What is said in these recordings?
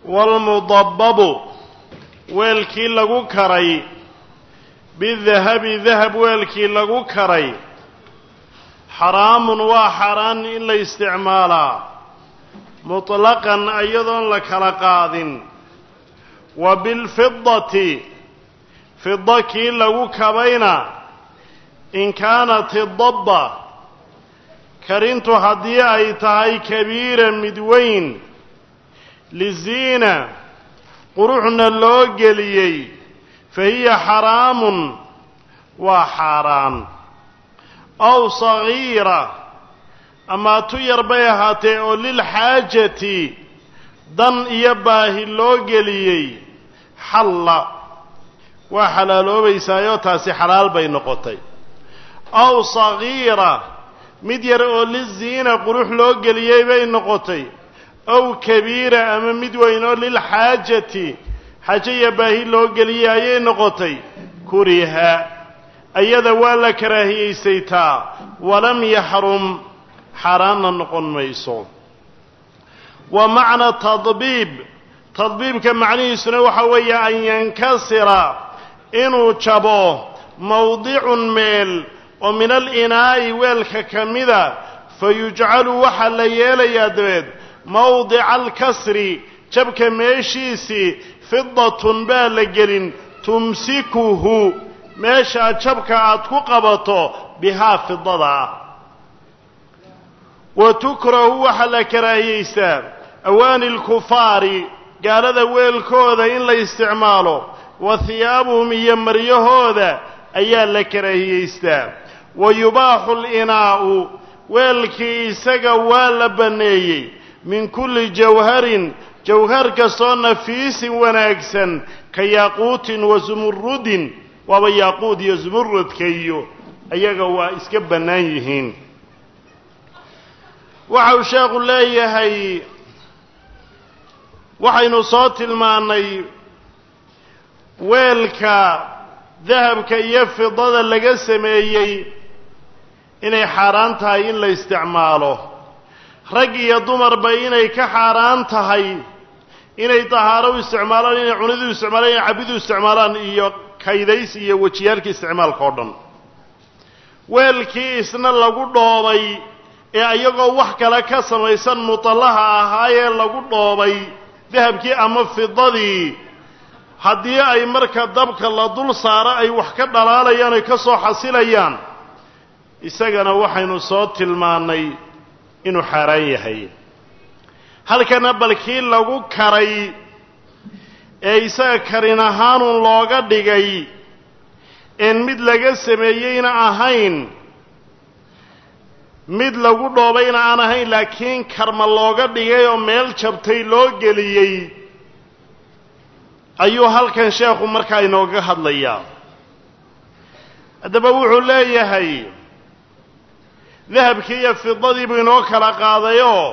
waalmudabbabu weelkii lagu karay bidahabi dahab weelkii lagu karay xaraamun waa xaaraan in la isticmaalaa mutlaqan iyadoon la kala qaadin wa bilfidati fida kii lagu kabayna in kaanat idabba karintu haddii ay tahay kabiira mid weyn liziina quruxna loo geliyey fa hiya xaraamun waa xaaraan aw sagiira amaa tu yar bay ahaatee oo lilxaajati dan iyo baahi loo geliyey xalla waa xalaaloobaysaayoo taasi xalaal bay noqotay aw sagiira mid yar oo liziina qurux loo geliyey bay noqotay aw kabiira ama mid weyn oo lilxaajati xaajo iyo baahi loo geliyey ayay noqotay kuriha ayada waa la karaahiyaysaytaa walam yaxrum xaaraanna noqon mayso wa macna tadbiib tadbiibka macnihiisuna waxa weeye an yankasira inuu jabo mawdicun meel oo min alinaa'i weelka ka mida fa yujcalu waxaa la yeelayaa dabeed mawdica alkasri jabka meeshiisii fidatun baa la gelin tumsikuhu meeshaa jabka aad ku qabato bihaa fidada wa tukrahu waxaa la karaahiyeysaa awaani lkufaari gaalada weelkooda in la isticmaalo wa hiyaabuhum iyo maryahooda ayaa la karaahiyeystaa wa yubaaxu linaa'u weelkii isaga waa la banneeyey min kulli jawharin jawhar kastoo nafiisin wanaagsan ka yaaquutin wa sumurudin waaba yaaquud iyo sumurudka iyo ayaga waa iska bannaan yihiin waxa uu sheekhu leeyahay waxaynu soo tilmaannay weelka dahabka iyo fidada laga sameeyey inay xaaraan tahay in la isticmaalo rag iyo dumarba inay ka xaaraan tahay inay dahaaro u isticmaalaan inay cunidu isticmaalaan inay cabidu isticmaalaan iyo kaydays iyo wejiyaalka isticmaalka oo dhan weelkii isna lagu dhoobay ee iyagoo wax kale ka samaysan mutallaha ahaayee lagu dhoobay dahabkii ama fidadii haddii ay marka dabka la dul saaro ay wax ka dhalaalayaan ay ka soo xasilayaan isagana waxaynu soo tilmaannay inuu xaaraan yahay halkana balkii lagu karay ee isaga karin ahaanun looga dhigay een mid laga sameeyeyna ahayn mid lagu dhoobayna aan ahayn laakiin karma looga dhigay oo meel jabtay loo geliyey ayuu halkan sheekhu markaa inooga hadlayaa haddaba wuxuu leeyahay dahabkii iyo fidadii buu inoo kala qaadayoo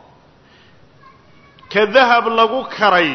ka dahab lagu karay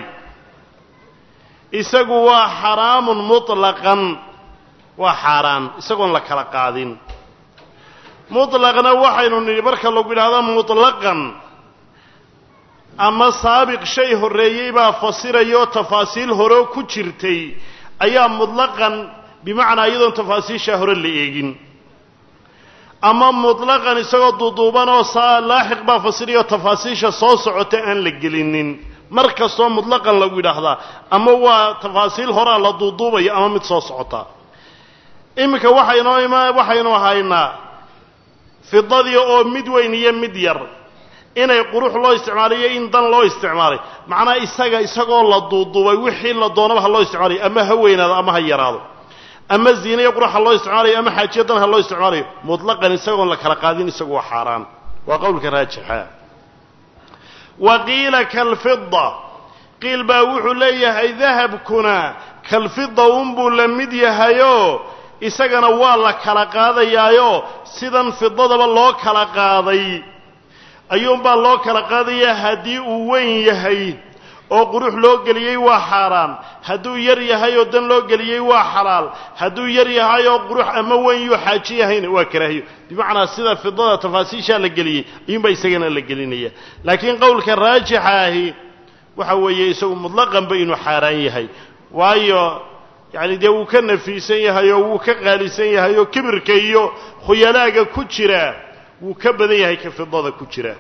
isagu waa xaraamun mutlaqan waa xaaraan isagoon la kala qaadin mutlaqna waxaynu nidhi marka lagu yidhahdo mutlaqan ama saabiq shay horreeyey baa fasirayoo tafaasiil hore ku jirtay ayaa mutlaqan bimacnaa iyadoon tafaasiishaa hore la eegin ama mutlaqan isagoo duuduuban oo saa laaxiq baa fasirayoo tafaasiisha soo socota aan la gelinin mar kastoo mutlaqan lagu yidhaahdaa ama waa tafaasiil horaa la duuduubaya ama mid soo socota iminka waxaynoo ima waxaynu haynaa fidadii oo mid weyn iyo mid yar inay qurux loo isticmaalay iyo in dan loo isticmaalay macnaa isaga isagoo la duuduubay wixii la doonaba ha loo isticmaalayo ama ha weynaado ama ha yaraado ama ziine iyo qurux ha loo isticmaalayo ama xaajiyo dan ha loo isticmaalayo mutlaqan isagoon la kala qaadin isagu waa xaaraan waa qowlka raajixa wa qiila kalfida qiil baa wuxuu leeyahay dahabkuna kalfida unbuu la mid yahayoo isagana waa la kala qaadayaayo sidan fidadaba loo kala qaaday ayuunbaa loo kala qaadayaa haddii uu weyn yahay oo qurux loo geliyey waa xaaraan hadduu yar yahay oo dan loo geliyey waa xalaal hadduu yar yahay oo qurux ama weyn yuu xaaji yahayna waa karaahiyo bimacnaa sida fidada tafaasiishaa la geliyey ayuunbaa isagana la gelinaya laakiin qowlka raajixa ahi waxa weeye isagu mutlaqanba inuu xaaraan yahay waayo yacni dee wuu ka nafiisan yahay oo wuu ka qaalisan yahay oo kibirka iyo khuyalaaga ku jira wuu ka badan yahay ka fidada ku jira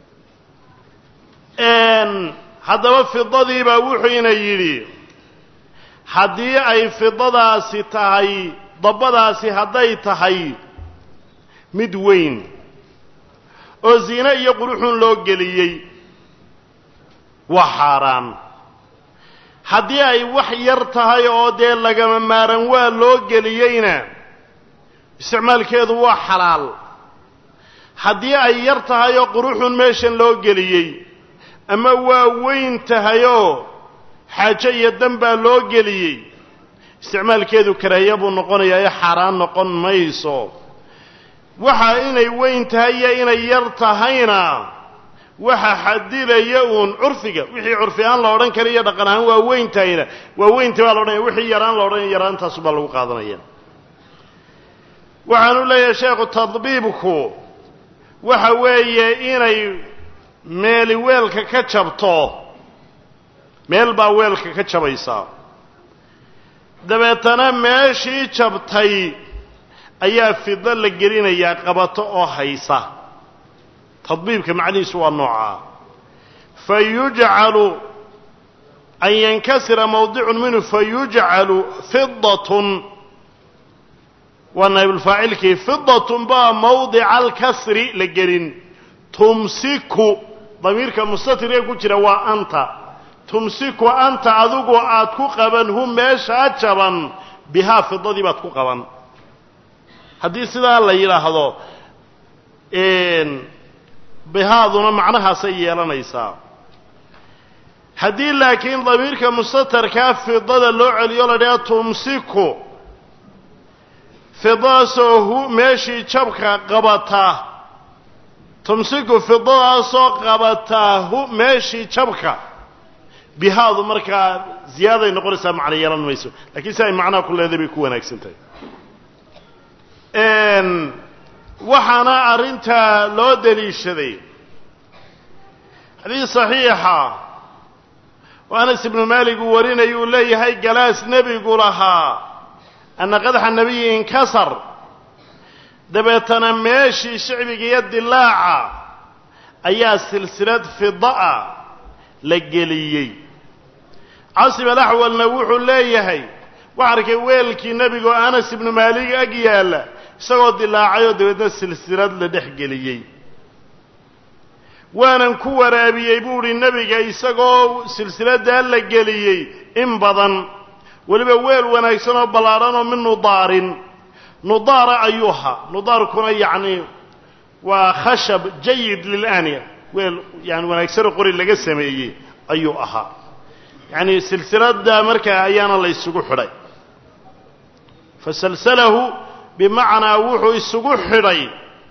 haddaba fidadiibaa wuxuuna yidhi haddii ay fidadaasi tahay dabbadaasi hadday tahay mid weyn oo ziine iyo quruxun loo geliyey waa xaaraan haddii ay wax yar tahay oo dee lagama maaran waa loo geliyeyna isticmaalkeedu waa xalaal haddii ay yar tahay oo quruxun meeshan loo geliyey ama waa weyn tahayoo xaajo iyo dan baa loo geliyey isticmaalkeedu karaahiya buu noqonayaa ee xaaraan noqon mayso waxa inay weyn tahay iyo inay yar tahayna waxa xadilaya uun curfiga wixii curfi ahaan la odhan kara iyo dhaqan ahaan waa weyn tahayna waa weynta baa la odhanaya wixii yaraan la odhanaya yaraantaasu baa lagu qaadanaya waxaanu leeyahay sheekhu tadbiibku waxa weeye inay meeli weelka ka jabto meel baa weelka ka jabaysaa dabeetana meeshii jabtay ayaa fido la gelinayaa qabato oo haysa tadbiibka macnihiisu waa noocaa fa yujcalu an yankasira mawdicun minhu fa yujcalu fidatun waa naybulfaacilkii fidatun baa mawdica alkasri la gelin tumsiku damiirka mustatiree ku jira waa anta tumsiku anta adigu aad ku qaban hu meeshaa jaban bihaa fidadii baad ku qaban haddii sidaa la yidhaahdo bihaaduna macnahaasay yeelanaysaa haddii laakiin damiirka mustatarkaa fidada loo celiyo la dhaha tumsiku fidadaasoo hu meeshii jabka qabata tumsiku fidadaasoo qabataa hu meeshii jabka bihaadu markaa ziyaaday noqonaysaa macno yeelan mayso lakiin si ay macnaha ku leedahay bay ku wanaagsan tahay waxaana arrintaa loo daliishaday xadiis saxiixa oo anas ibnu maalik uu warinaya uu leeyahay galaas nebigu lahaa anna qadaxa nebiyi inkasar dabeetana meeshii shicbiga iyo dilaaca ayaa silsilad fida'a la geliyey casim alaxwalna wuxuu leeyahay waxa arkay weelkii nebigaoo anas ibnu maalik ag yaalla isagoo dilaacayoo dabeedna silsilad la dhex geliyey waanan ku waraabiyey buu idhi nebiga isagoo silsiladdaa la geliyey in badan weliba weel wanaagsan oo ballaadhan oo min nudaarin nudaara ayuu ahaa nudaarkuna yacni waa khashab jayid lilaniya weel yani wanaagsanoo qori laga sameeyey ayuu ahaa yacni silsiladda markaa ayaana la isugu xidhay fasalsalahu bimacnaa wuxuu isugu xidhay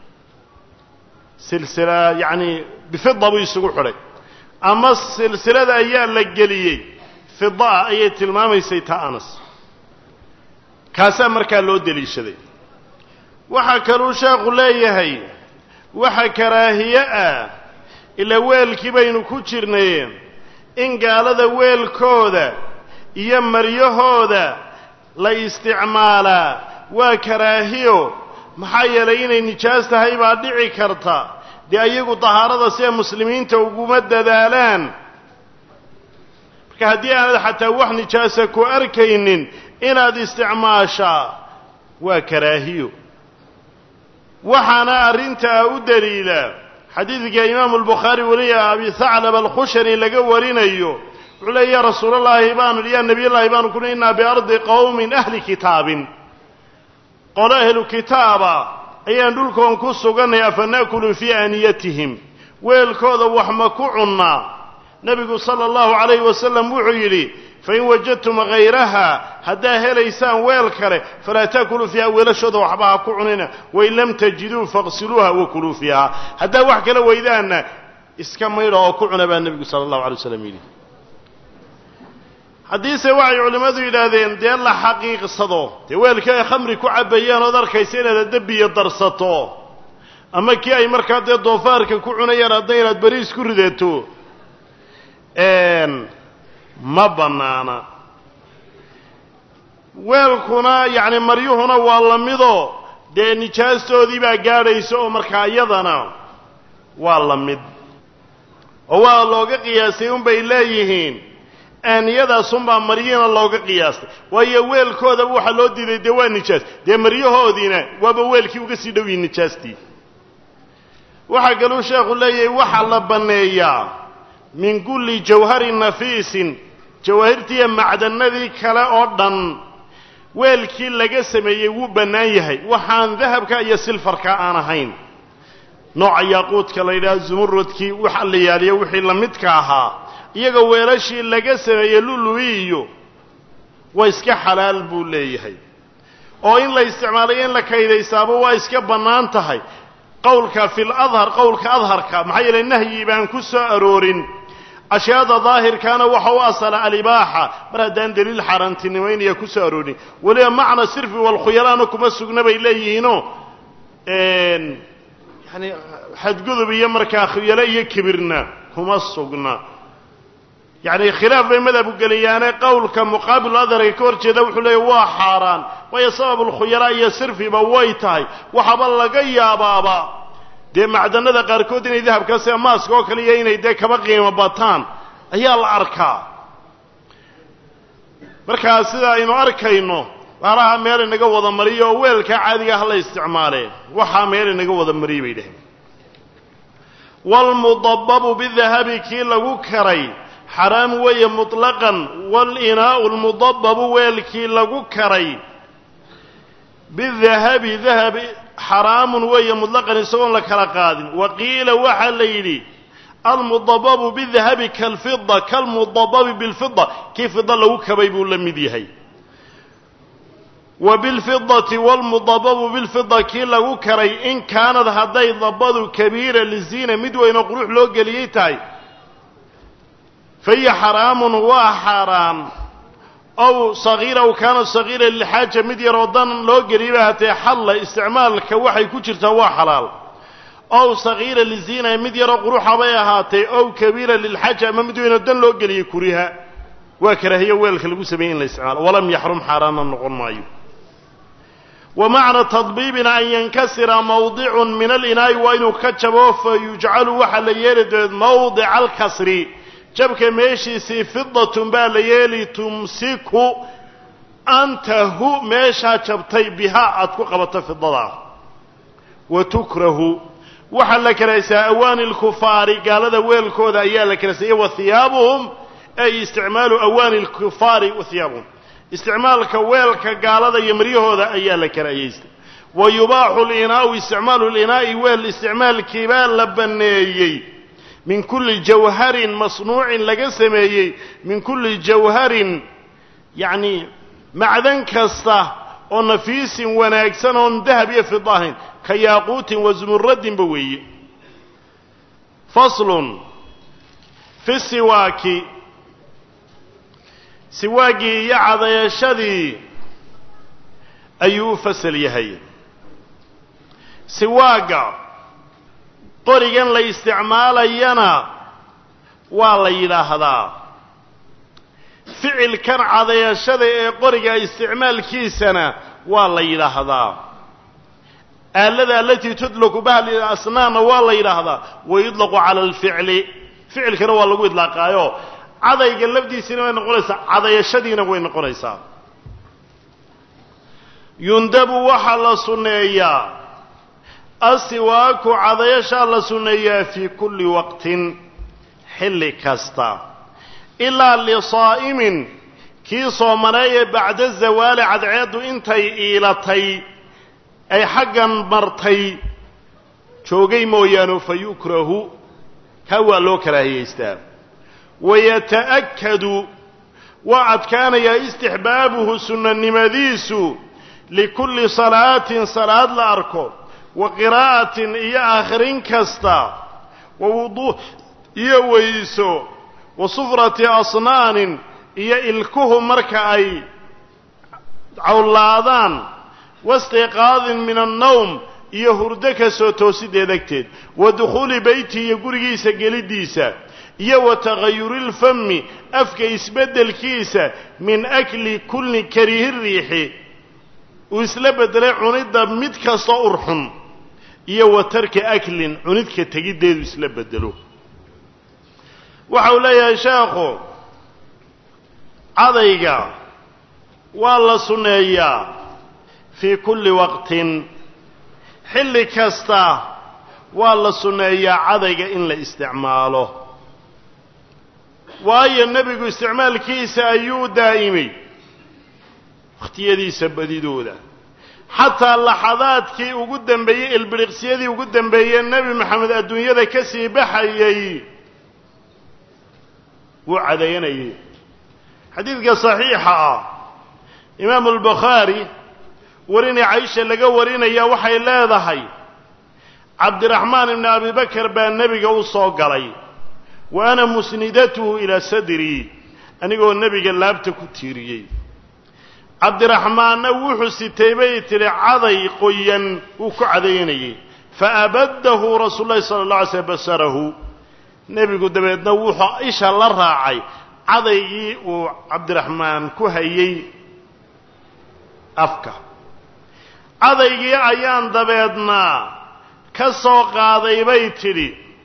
silsila yacni bifida buu isugu xidhay ama silsilada ayaa la geliyey fidaa ayay tilmaamaysay ta anas kaasaa markaa loo deliishaday waxaa kaluu sheekhu leeyahay waxa karaahiye ah ilaa weelkii baynu ku jirnay in gaalada weelkooda iyo maryahooda la isticmaalaa waa karaahiyo maxaa yeelay inay nijaas tahay baa dhici karta dee ayagu dahaarada siday muslimiinta uguma dadaalaan marka haddii aanad xataa wax nijaasa ku arkaynin inaad isticmaashaa waa karaahiyo waxaana arrintaa u daliila xadiidka imaamu albukhaari weliya abi haclab alkhushani laga warinayo wuxuu leey ya rasuulallaahi baanu ya nebiyallaahi baanu kuni innaa biardi qowmin ahli kitaabin qolo ahlu kitaaba ayaan dhulkoon ku sugannay afa na'kulu fii aaniyatihim weelkooda wax ma ku cunnaa nebigu sala allahu calayhi wasalam wuxuu yidhi fain wajadtum hayraha haddaa helaysaan weel kale falaa taakuluu fiiha weelashooda waxba ha ku cunina wain lam tajiduu faqsiluuha wakuluu fiiha haddaa wax kala weydaanna iska maydha oo ku cuna baa nebigu sala allahu alay waslam yidhi haddiise waxay culimmadu yidhaahdeen dee la xaqiiqsado dee weelkii ay khamri ku cabbayeen ood arkaysa inaad addabiya darsato ama kii ay markaa dee doofaarka ku cunayaan hadda inaad beriis ku ridato ma bannaana weelkuna yacni maryuhuna waa la midoo dee nijaastoodii baa gaadhaysa oo markaa iyadana waa la mid oo waa looga qiyaastay unbay leeyihiin aaniyadaasunbaa maryihiina looga qiyaastay waayo weelkoodaba waxaa loo diiday dee waa nijaas dee maryahoodiina waaba weelkii uga sii dhow yihin nijaastii waxaa kaluu sheekhu leeyahay waxaa la banneeyaa min kulli jawharin nafiisin jawaahirtiiyo macdanadii kale oo dhan weelkii laga sameeyey wuu bannaan yahay waxaan dahabka iyo silfarka aan ahayn nooca yaaquudka la yidhaha zumuradkii waxa la yaaliyo wixii la midka ahaa iyaga weelashii laga sameeyey lulu'i iyo waa iska xalaal buu leeyahay oo in la isticmaalayo in la kaydaysaaba waa iska bannaan tahay qowlka fi ladhar qowlka adharka maxaa yeelay nahyi baan ku soo aroorin ashyaada daahirkaana waxa u asala alibaaxa mar haddaan deliil xaaraantinimaynaya ku soo aroorin weliba macna sirfi walkhuyalaana kuma sugna bay leeyihiinoo yani xadgudub iyo markaa khuyalo iyo kibirna kuma sugna yacni khilaaf bay madhabu geliyaane qowlka muqaabilu adharka ka hor jeeda wuxuu leeyahy waa xaaraan waayo sababulkhuyalaa iyo sirfiba way tahay waxaaba laga yaabaaba dee macdanada qaarkood inay dahabka sida maaska oo kale iyo inay dee kaba qiimo bataan ayaa la arkaa markaa sida aynu arkayno baalaha meel inaga wada mariyo oo weelkaa caadiga ah la isticmaalee waxaa meel inaga wada mariyay bay dhaheen waalmudababu bidahabi kii lagu karay xaraam weeye muطlaqan wاlinaau lmudababu weelkii lagu karay bidahabi dahab xaraamun weeye muطlaqan isagoon la kala qaadin wa qiila waxaa la yidhi almudababu bidahabi kalfida kalmudababi bilfida kii fida lagu kabay buu la mid yahay wa bilfidati wاlmudababu bilfida kii lagu karay in kaanad hadday dabadu kabiira liziina mid weynoo qurux loo geliyey tahay fahiya xaraamun waa xaaraan ow sagiira aw kaana sagiira lilxaaja mid yaroo dan loo geliyay hatee xalla isticmaalka waxay ku jirtaa waa xalaal ow sagiira liziina mid yaroo quruxa bay ahaatee ow kabiira lilxaaja ama mid weynoo dan loo geliyey kuriha waa karaahiyo weelka lagu sameeyey in la isticmaalo walam yaxrum xaaraanna noqon maayo wa macna tadbiibina an yankasira mawdicun min alinaa'i waa inuu ka jabo fa yujcalu waxaa la yeeli doed mawdica alkasri jabka meeshiisii fidatun baa la yeeli tumsiku anta hu meeshaa jabtay bihaa aad ku qabato fidadaa wa tukrahu waxaa la karaysaa awaani lkufaari gaalada weelkooda ayaa la karaysaya wa hiyaabuhum ay isticmaalu awaani lkufaari wa hiyaabuhum isticmaalka weelka gaalada iyo maryahooda ayaa la karahayeystay wa yubaaxu linaau isticmaalu linaa'i weel isticmaalkii baa la banneeyey min kulli jawharin masnuucin laga sameeyey min kulli jawharin yacni macdan kasta oo nafiisin wanaagsan oon dahab iyo fida ahayn ka yaaquutin wa zumuradinba weeye faslun fi siwaaki siwaagii iyo cadayashadii ayuu u fasal yahay siwaagga qorigan la isticmaalayana waa la yidhaahdaa ficilkan cadayashada ee qoriga isticmaalkiisana waa la yidhaahdaa aalada alatii tudlaku bahli asnaanna waa la yidhaahdaa wa yudlaqu cala alficli ficilkana waa lagu idlaaqaayo cadayga lafdiisina way noqonaysaa cadayashadiina way noqonaysaa yundabu waxaa la sunneeyaa asiwaaku cadayashaa la sunneeyaa fii kulli waqtin xilli kasta ilaa lisaa'imin kii soomaneeye bacda zawaali cadceeddu intay iilatay ay xaggan martay joogay mooyaane fa yukrahu kaa waa loo karaahiyaystaa wayata'akadu waa adkaanayaa istixbaabuhu sunnanimadiisu likulli salaatin salaad la arko wa qiraa'atin iyo akhrin kasta wa wuduu iyo weyso wa sufrati asnaanin iyo ilkuhu marka ay cawlaadaan waistiqaadin min annawm iyo hurdo ka soo toosideed agteed wa dukhuuli beyti iyo gurigiisa geliddiisa iyo wa tagayuri lfami afka isbeddelkiisa min akli kulli karihi riixi uu isla beddelay cunidda mid kastoo urxun iyo wa tarki aklin cunidka tegiddeedu isla beddelo waxa uu leeyahay sheekhu cadayga waa la sunneeyaa fii kulli waqtin xilli kasta waa la sunneeyaa cadayga in la isticmaalo waayo nebigu isticmaalkiisa ayuu daa'imay wakhtiyadiisa badidooda xataa laxadaadkii ugu dambeeyey ilbiriqsiyadii ugu dambeeyey nebi maxamed adduunyada ka sii baxayey wuu cadayanayay xadiidka saxiixa ah imaamu albukhaari warinay caisha laga warinaya waxay leedahay cabdiraxmaan ibni abi bakar baa nebiga u soo galay wa ana musnidatuhu ilaa sadrii anigoo nebiga laabta ku tiiriyey cabdiraxmaanna wuxuu sitay bay tidhi caday qoyan wuu ku cadaynayey faabaddahu rasuulu llahi sala alla alay slm basarahu nebigu dabeedna wuxuu isha la raacay cadaygii uu cabdiraxmaan ku hayey afka cadaygii ayaan dabeedna ka soo qaaday bay tidhi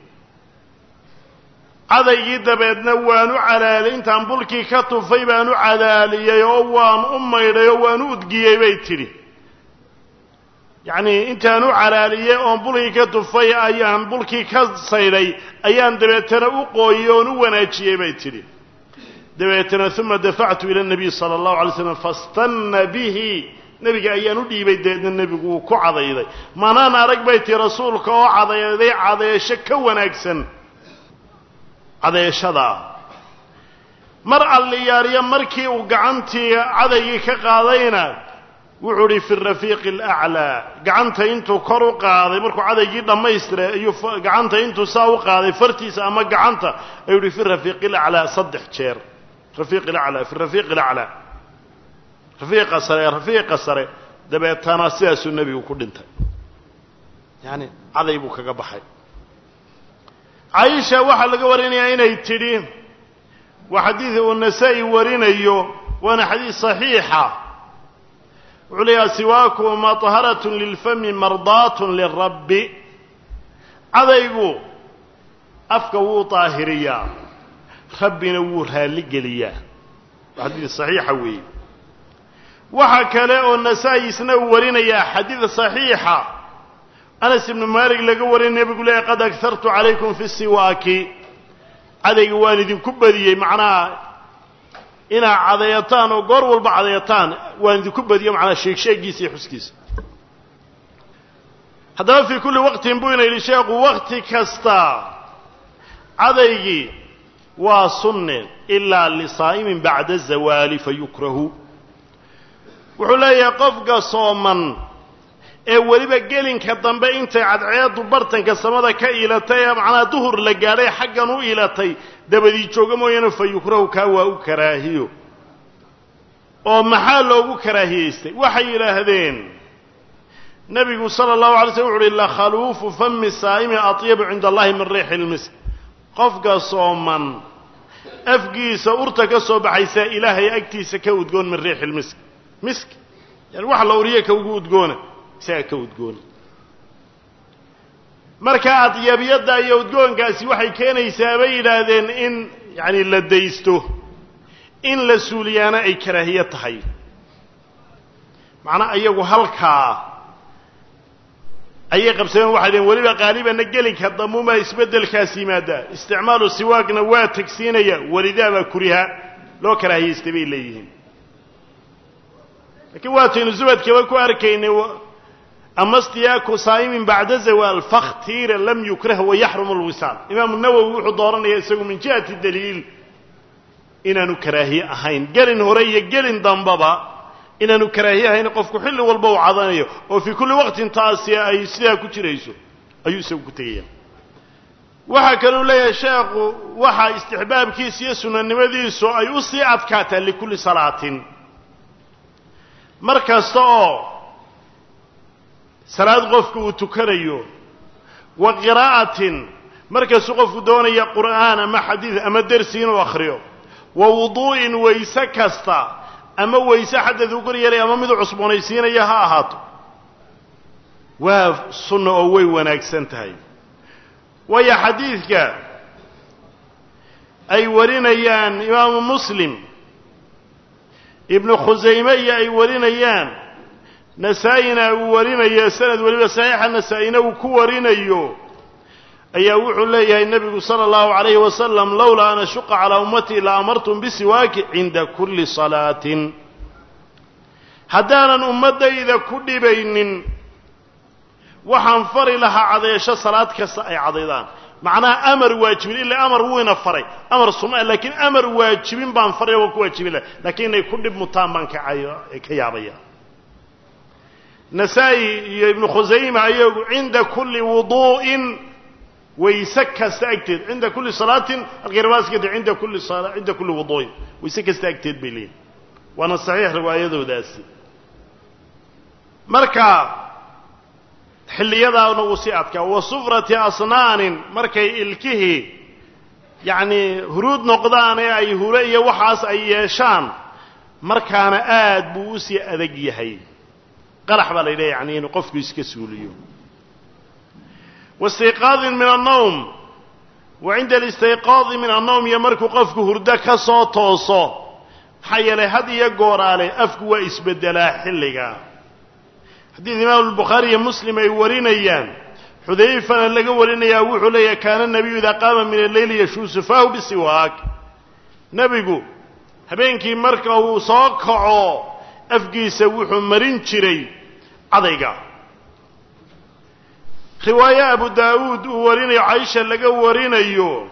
cadaygii dabeedna waan u calaaliyey intaan bulkii ka tufay baan u calaaliyey oo waan u maydhay oo waan u udgiyey bay tidhi yacnii intaan u calaaliyey oon bulkii ka tufay ayaan bulkii ka saydhay ayaan dabeetana u qooyey oon u wanaajiyey bay tidhi dabeetana uma dafactu ila nabiy sala allahu alay slam fastanna bihi nebiga ayaan u dhiibay dabeedna nebigu wuu ku cadayday manaan arag bay tihi rasuulka oo cadayday cadeesho ka wanaagsan cadeeshadaa mar alliyaariya markii uu gacantii cadaygii ka qaadayna wuxuu idhi fi rafiiqi alaclaa gacanta intuu kor u qaaday markuu cadaygii dhammaystiray ayuu gacanta intuu saa u qaaday fartiisa ama gacanta ayuu ihi fi rafiiqi alaclaa saddex jeer rafiiqi alaclaa fi rafiiqi alaclaa rafiiqa sare rafiiqa sare dabeetana sidaasuu nebigu ku dhintay yaani caday buu kaga baxay caaisha waxaa laga warinayaa inay tidhi waa xadiid uu nasaa-i warinayo waana xadiid saxiixa wuxuu leeyaha siwaaku maطharatun lilfami mardaatun lirabbi cadaygu afka wuu daahiriyaa rabbina wuu raalligeliyaa waa xadiid saxiixa weeye waxaa kale oo nasaa-i isna uu warinayaa xadiid saxiixa anas ibnu maalik laga warin nebigu leeyahy qad aghartu calaykum fi siwaaki cadayga waan idinku badiyey macnaha inaad cadeeyataan oo goor walba cadeeyataan waan idinku badiyo macnaha sheegsheegiisa iyo xuskiisa haddaba fii kulli waqtin buu ina yidhi sheekhu wakti kasta cadaygii waa sunne ilaa lisaa'imin bacda zawaali fayukrahu wuxuu leeyahay qofka sooman ee weliba gelinka dambe intay cadceeddu bartanka samada ka iilatay ee macnaha duhur la gaadhay xaggan u iilatay dabadii jooga mooyaane fa yukrahu kaa waa u karaahiyo oo maxaa loogu karaahiyaystay waxay yidhaahdeen nebigu sala allahu alay slm wuxu uhi lakhaluufu fami saa'imi atyabu cinda allahi min riixi lmisk qofka sooman afgiisa urta ka soo baxaysaa ilaahay agtiisa ka udgoon min riixi lmisk misk yani wax la uriye ka ugu udgoona isaga ka udgoona marka adyabiyadda iyo udgoonkaasi waxay keenaysaa bay yidhaahdeen in yacani la daysto in la suuliyaana ay karaahiye tahay macnaa iyagu halkaa ayay qabsadeen waxay dhaheen weliba qaalibanna gelinka damumaa isbeddelkaas yimaadaa isticmaalu siwaagna waa tegsiinaya welidaabaa kuriha loo karaahiyaystay bay leeyihiin lakiin waataynu zubadkaba ku arkaynay ama stiyaaku saa'imin bacda zawaal fakhtiira lam yukrah wayaxrumu lwisaal imaamu nawowi wuxuu dooranaya isagu min jihati daliil inaanu karaahiye ahayn gelin hore iyo gelin dambaba inaanu karaahiye ahayn qofku xilli walba uu cadanayo oo fii kulli waqtin taasi ay sidaa ku jirayso ayuu isagu ku tegaya waxaa kaluu leeyahay sheekhu waxa istixbaabkiisa iyo sunanimadiisu ay u sii adkaataa likulli salaatin mar kasta oo salaad qofku uu tukanayo wa qiraa'atin markastuu qofku doonaya qur'aan ama xadiid ama dersi inuu akhriyo wa wuduu'in wayse kasta ama wayse xadad u kor yeelaya ama miduu cusboonaysiinaya ha ahaato waa sunna oo way wanaagsan tahay waayo xadiidka ay warinayaan imaamu muslim ibnu khusayme iyo ay warinayaan nasaa-ina uu warinayo sanad weliba saxiixa nasaa-ina uu ku warinayo ayaa wuxuu leeyahay nebigu sala allahu calayhi wasalam lowlaa an ashuqa calaa ummatii la amartum bisiwaaki cinda kulli salaatin haddaanan ummaddayda ku dhibaynin waxaan fari lahaa cadeesho salaad kasta ay cadaydaan macnaha amar waajibin ila amar wuyna faray amar suma laakiin amar waajibin baan faray waa ku waajibin laha lakiin inay ku dhib mutaan baan ka ka yaabaya nasaa-i iyo ibnu khusayma ayagu cinda kulli wuduu'in wayse kasta agteed cinda kulli salaatin alkirbaskate inda kulli cinda kulli wuduu'in wayse kasta agteed bay leeyihin waana saxiix riwaayadoodaasi marka xilliyadaana uu sii adkaa wa sufrati asnaanin markay ilkihii yacni huruud noqdaan ee ay hure iyo waxaas ay yeeshaan markaana aad buu u sii adag yahay qarax baa la yidhaha yani inuu qofku iska suuliyo waistiiqaadin min annawm wa cinda alistiiqaadi min annawm iyo markuu qofku hurdo ka soo tooso maxaa yeelay had iyo gooraale afku waa isbeddelaa xilliga xadiid imaamu albukhaari iyo muslim ay warinayaan xudayfana laga warinayaa wuxuu leeyahay kaana nabiyu idaa qaama min alleyli yashuusu faahu bisiwaak nebigu habeenkii marka uu soo kaco afkiisa wuxuu marin jiray cadayga riwaaye abu daawuud uu warinayo caisha laga warinayo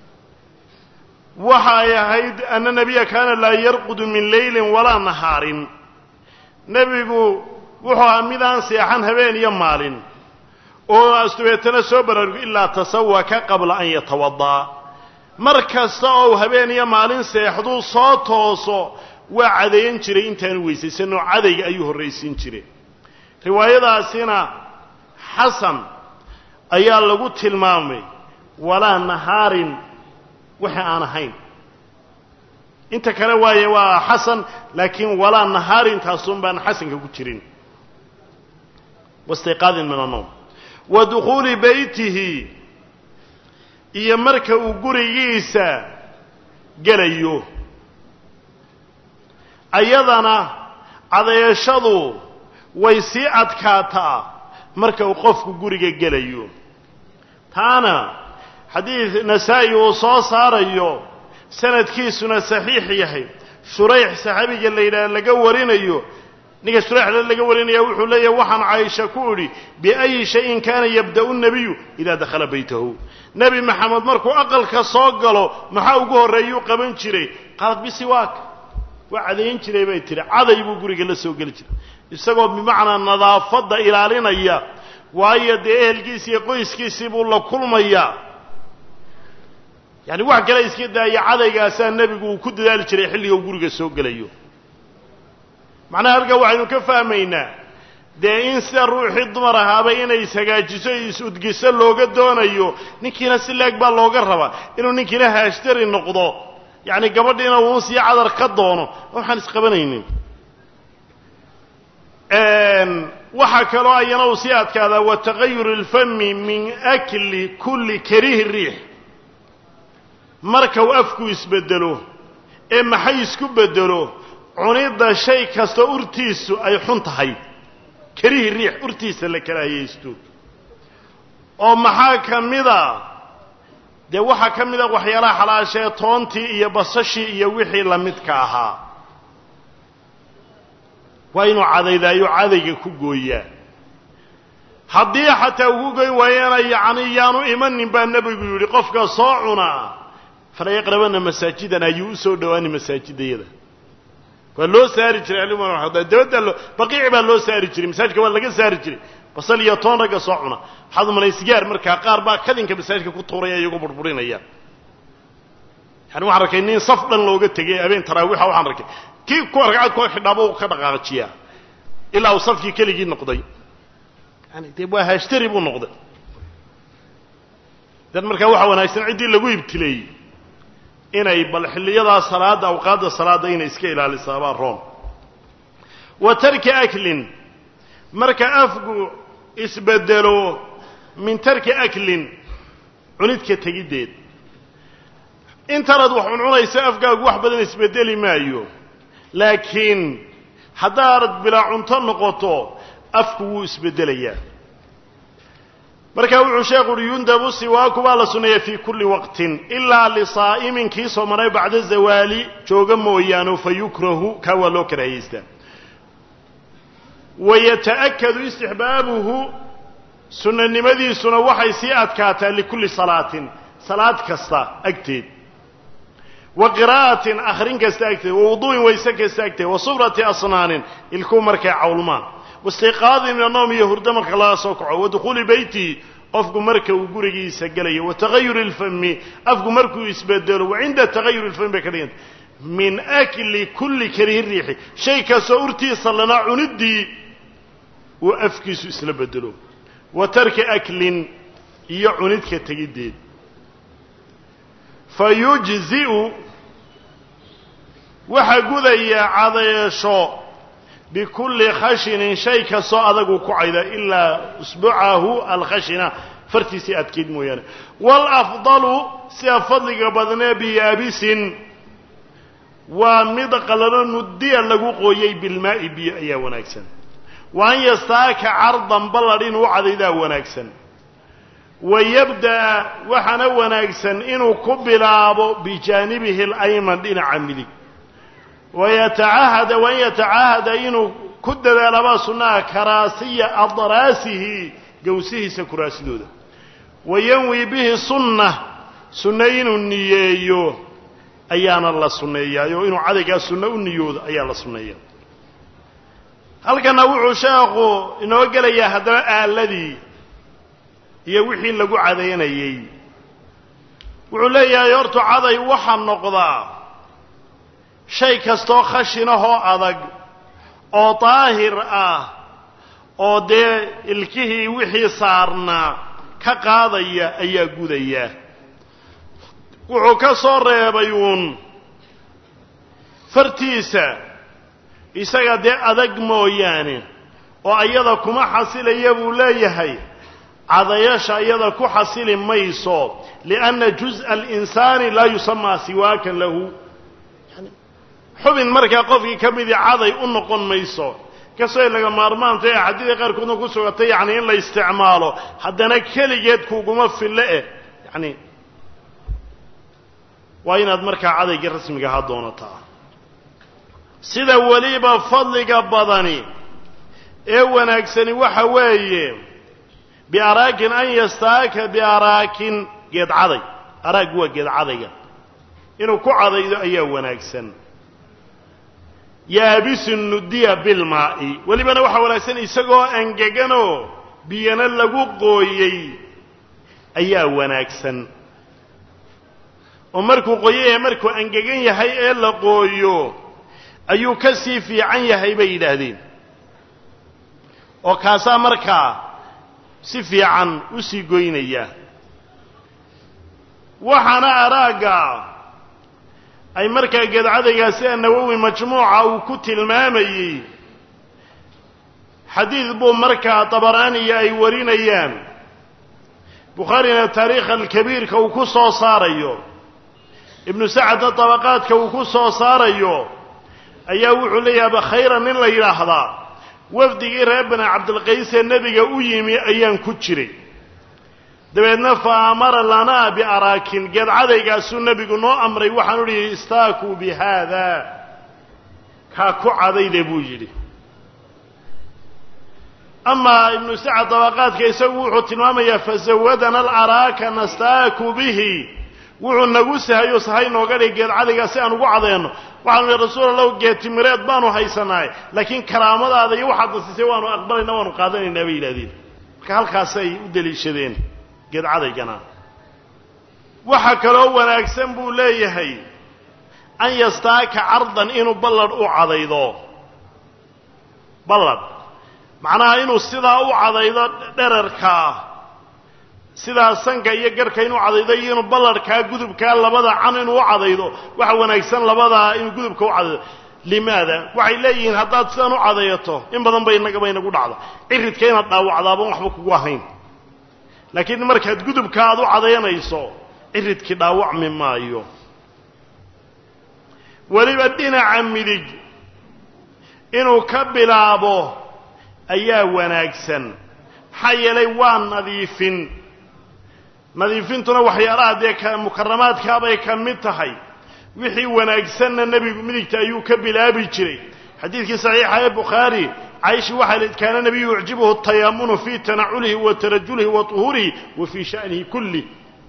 waxa ay ahayd ana nabiya kaana laa yarqudu min leylin walaa nahaarin nebigu wuxuu ahaa midaan seexan habeen iyo maalin oo astubeetana soo baraarugo ilaa tasawaka qabla an yatawada'a mar kasta oo habeen iyo maalin seexduu soo tooso waa cadeeyan jiray intaanu weysaysanoo cadayga ayuu horraysiin jiray riwaayadaasina xasan ayaa lagu tilmaamay walaa nahaarin waxa aan ahayn inta kale waaye waa xasan laakiin walaa nahaarin taasun baan xasanka ku jirin waistiqaadin min annowm wa dukhuuli beytihi iyo marka uu gurigiisa gelayo ayadana cadeeshadu way sii adkaataa marka uu qofku guriga gelayo taana xadiid nasaa-i uu soo saarayo sanadkiisuna saxiix yahay shurayx saxaabiga la yidhaha laga warinayo ninka shurayxla laga warinaya wuxuu leeyahay waxaan caaisha ku idhi biayi shayin kaana yabda'u nabiyu idaa dakhala baytahu nebi maxamed markuu aqalka soo galo maxaa ugu horreeyuu qaban jiray qaalad bisiwaak waa cadayn jiray bay tihi caday buu guriga la soo geli jiray isagoo bimacnaa nadaafadda ilaalinaya waayo dee ehelkiisi iyo qoyskiisii buu la kulmayaa yacani wax kale iska daaya cadaygaasaa nebigu uu ku dadaali jiray xilliga uu guriga soo gelayo macnaha halkaa waxaynu ka fahmaynaa dee in sida ruuxii dumar ahaaba inay ishagaajiso is-udgiso looga doonayo ninkiina si leeg baa looga rabaa inuu ninkiina haashtari noqdo yacni gabadhiina uun sii cadar ka doono waxaan isqabanaynin waxaa kaloo ayana uu sii adkaadaa wa tagayuru اlfami min akli kulli karihi riix marka uu afku isbedelo ee maxay isku bedelo cunidda shay kasta urtiisu ay xun tahay karihi riix urtiisa la karaahiyaysto oo maxaa ka mida dee waxaa ka mida waxyaalaha xalaashee toontii iyo basashii iyo wixii la midka ahaa waa inuu cadaydaayo cadayga ku gooyaa haddii xataa ugu goyn waayana yacni yaanu imanin baa nebigu yidhi qofka soo cunaa fala yaqrabana masaajidan ayuu u soo dhowaani masaajidayada waa loo saari jiray dabaddaa loo baqiici baa loo saari jiray masaajidka waa laga saari jiray basal iyo toon ragga soo cuna waxaad umalay sigaar markaa qaar baa kadinka masaajidka ku tuuraya iyagoo burburinaya yani waxaan arkay nin saf dhan looga tegay habeen taraawixa waxaan arkay kii ku ragcad ku xidhaaba u ka dhaqaajiyaa ilaa uu safkii keligii noqday yani dee waa haashtari buu noqday dan markaa waxaa wanaagsan ciddii lagu ibtileeyey inay bal xilliyadaa salaadda awqaadda salaadda inay iska ilaalisaabaa room wa tarki aklin marka afgu isbedelo min tarki aklin cunidka tegiddeed intanaad wax cuncunaysa afgaagu wax badan isbedeli maayo laakiin haddaad bilaa cunto noqoto afku wuu isbeddelayaa markaa wuxuu sheekhu uhi yundabu siwaaku baa la sunneeya fii kulli waqtin ilaa lisaa'imin kii soomanay bacda zawaali jooga mooyaane fa yukrahu kaa waa loo karaahaystaa wayata'akadu istixbaabuhu sunnanimadiisuna waxay sii adkaataa likulli salaatin salaad kasta agteed wa qiraa'atin akhrin kasta agteed wa wuduu'in wayse kasta agteed wa sufrati asnaanin ilkuu markay cawlmaan waistiqaadin min anowm iyo hurdo marka laga soo kaco wa dukhuuli beytihi qofku marka uu gurigiisa gelayo wa tagayuri lfami afku markuu isbedelo wa cinda tagayuri lfami bay ka dhiganta min akli kulli karihi riixi shay kastoo urtiisa lana cuniddii uu afkiisu isla bedelo wa tarki aklin iyo cunidka tegiddeed fa yujzi'u waxaa gudaya cadeesho bikulli khashinin shay kastoo adagu ku cayda ilaa usbucahu alkhashina fartiisii adkeyd mooyaane waalafdalu sida fadliga badnee biyaabisin waa mid qalano nudiya lagu qooyey bilmaa'i biyo ayaa wanaagsan wa an yastaaka cardan balladh inuu cadaydaa wanaagsan wa yabda'a waxaana wanaagsan inuu ku bilaabo bijaanibihi alayman dhinaca midig wayatacahada waan yatacaahada inuu ku dadaalabaa sunnaha karaasiya adraasihi gowsihiisa kuraasidooda wa yanwi bihi sunna sunne inuu niyeeyo ayaana la sunneeyaayo inuu cadaygaa sunno u niyoodo ayaa la sunneeya halkana wuxuu sheekhu inoo gelayaa haddana aaladii iyo wixii lagu cadaynayey wuxuu leeyahay hortu caday waxaa noqdaa shay kastoo khashinahoo adag oo daahir ah oo dee ilkihii wixii saarnaa ka qaadaya ayaa gudaya wuxuu ka soo reebay uun fartiisa isaga dee adag mooyaane oo ayada kuma xasilaya buu leeyahay cadayasha iyada ku xasili mayso lianna juz'a alinsaani laa yusamaa siwaakan lahu xubin markaa qofkii ka midii caday u noqon mayso kastoo ay laga maarmaanto ee axaadiida qaarkoodna ku sugatay yacni in la isticmaalo haddana keligeed kuguma fille eh yacni waa inaad markaa cadayga rasmiga ahaa doonataa sida weliba fadliga badani ee wanaagsani waxa weeye biaraakin an yastaaka biaraakin geed caday araag waa geed cadayga inuu ku cadaydo ayaa wanaagsan yaabisun nudiya bilmaa'i welibana waxaa wanaagsan isagoo angeganoo biyana lagu qooyey ayaa wanaagsan oo markuu qoyo yahay markuu angegan yahay ee la qooyo ayuu ka sii fiican yahay bay yidhaahdeen oo kaasaa markaa si fiican u sii goynaya waxaana araagga ay markaa geedcadaygaa sida nawowi majmuuca uu ku tilmaamayey xadiid buu markaa dabaraaniya ay warinayaan bukhaarina taariikha alkabiirka uu ku soo saarayo ibnu sacadna dabaqaadka uu ku soo saarayo ayaa wuxuu leeyahay khayran nin la yidhaahdaa wafdigii reer bani cabdilqays ee nebiga u yimi ayaan ku jiray dabeedna fa amara lanaa biaraakin geedcadaygaasuu nebigu noo amray waxaanu idhi istaakuu bi haada kaa ku cadayde buu yidhi amaa ibnu sacad dabaqaadka isagu wuxuu tilmaamayaa fasawadana alaraaka nastaaku bihi wuxuu nagu sahayo sahay nooga dhig geedcadaygaa si aan ugu cadayno waxaanu ihi rasuul allahu geetimireed baanu haysanaay laakiin karaamadaada iyo waxaad nasiisay waanu aqbalayna waanu qaadanaynaa bay yidhahdeen marka halkaasay u deliishadeen geedcadaygana waxa kaloo wanaagsan buu leeyahay an yastaaka cardan inuu balladh u cadaydo balladh macnaha inuu sidaa u cadaydo dherarkaa sidaa sanka iyo garhka inuu cadaydo iyo inuu ballarhkaa gudubkaa labada can inuu u cadaydo waxa wanaagsan labadaa inuu gudubka u cadaydo limaada waxay leeyihiin haddaad sidaan u cadayato in badan ba inagaba inagu dhacdo ciridka inaad dhaawacdaaban waxba kugu ahayn laakiin markaad gudubka aad u cadayanayso ciridkii dhaawacmi maayo weliba dhinaca midig inuu ka bilaabo ayaa wanaagsan maxaa yeelay waa nadiifin nadiifintuna waxyaalaha dee ka mukaramaadkaabay ka mid tahay wixii wanaagsanna nebigu midigta ayuu ka bilaabi jiray xadiidkii saxiixa ee bukhaari caaisha waxay leed kaana nebiyu yucjibuhu tayaamunu fii tanaculihi wa tarajulihi wa tuhurihi wa fii sha'nihi kulli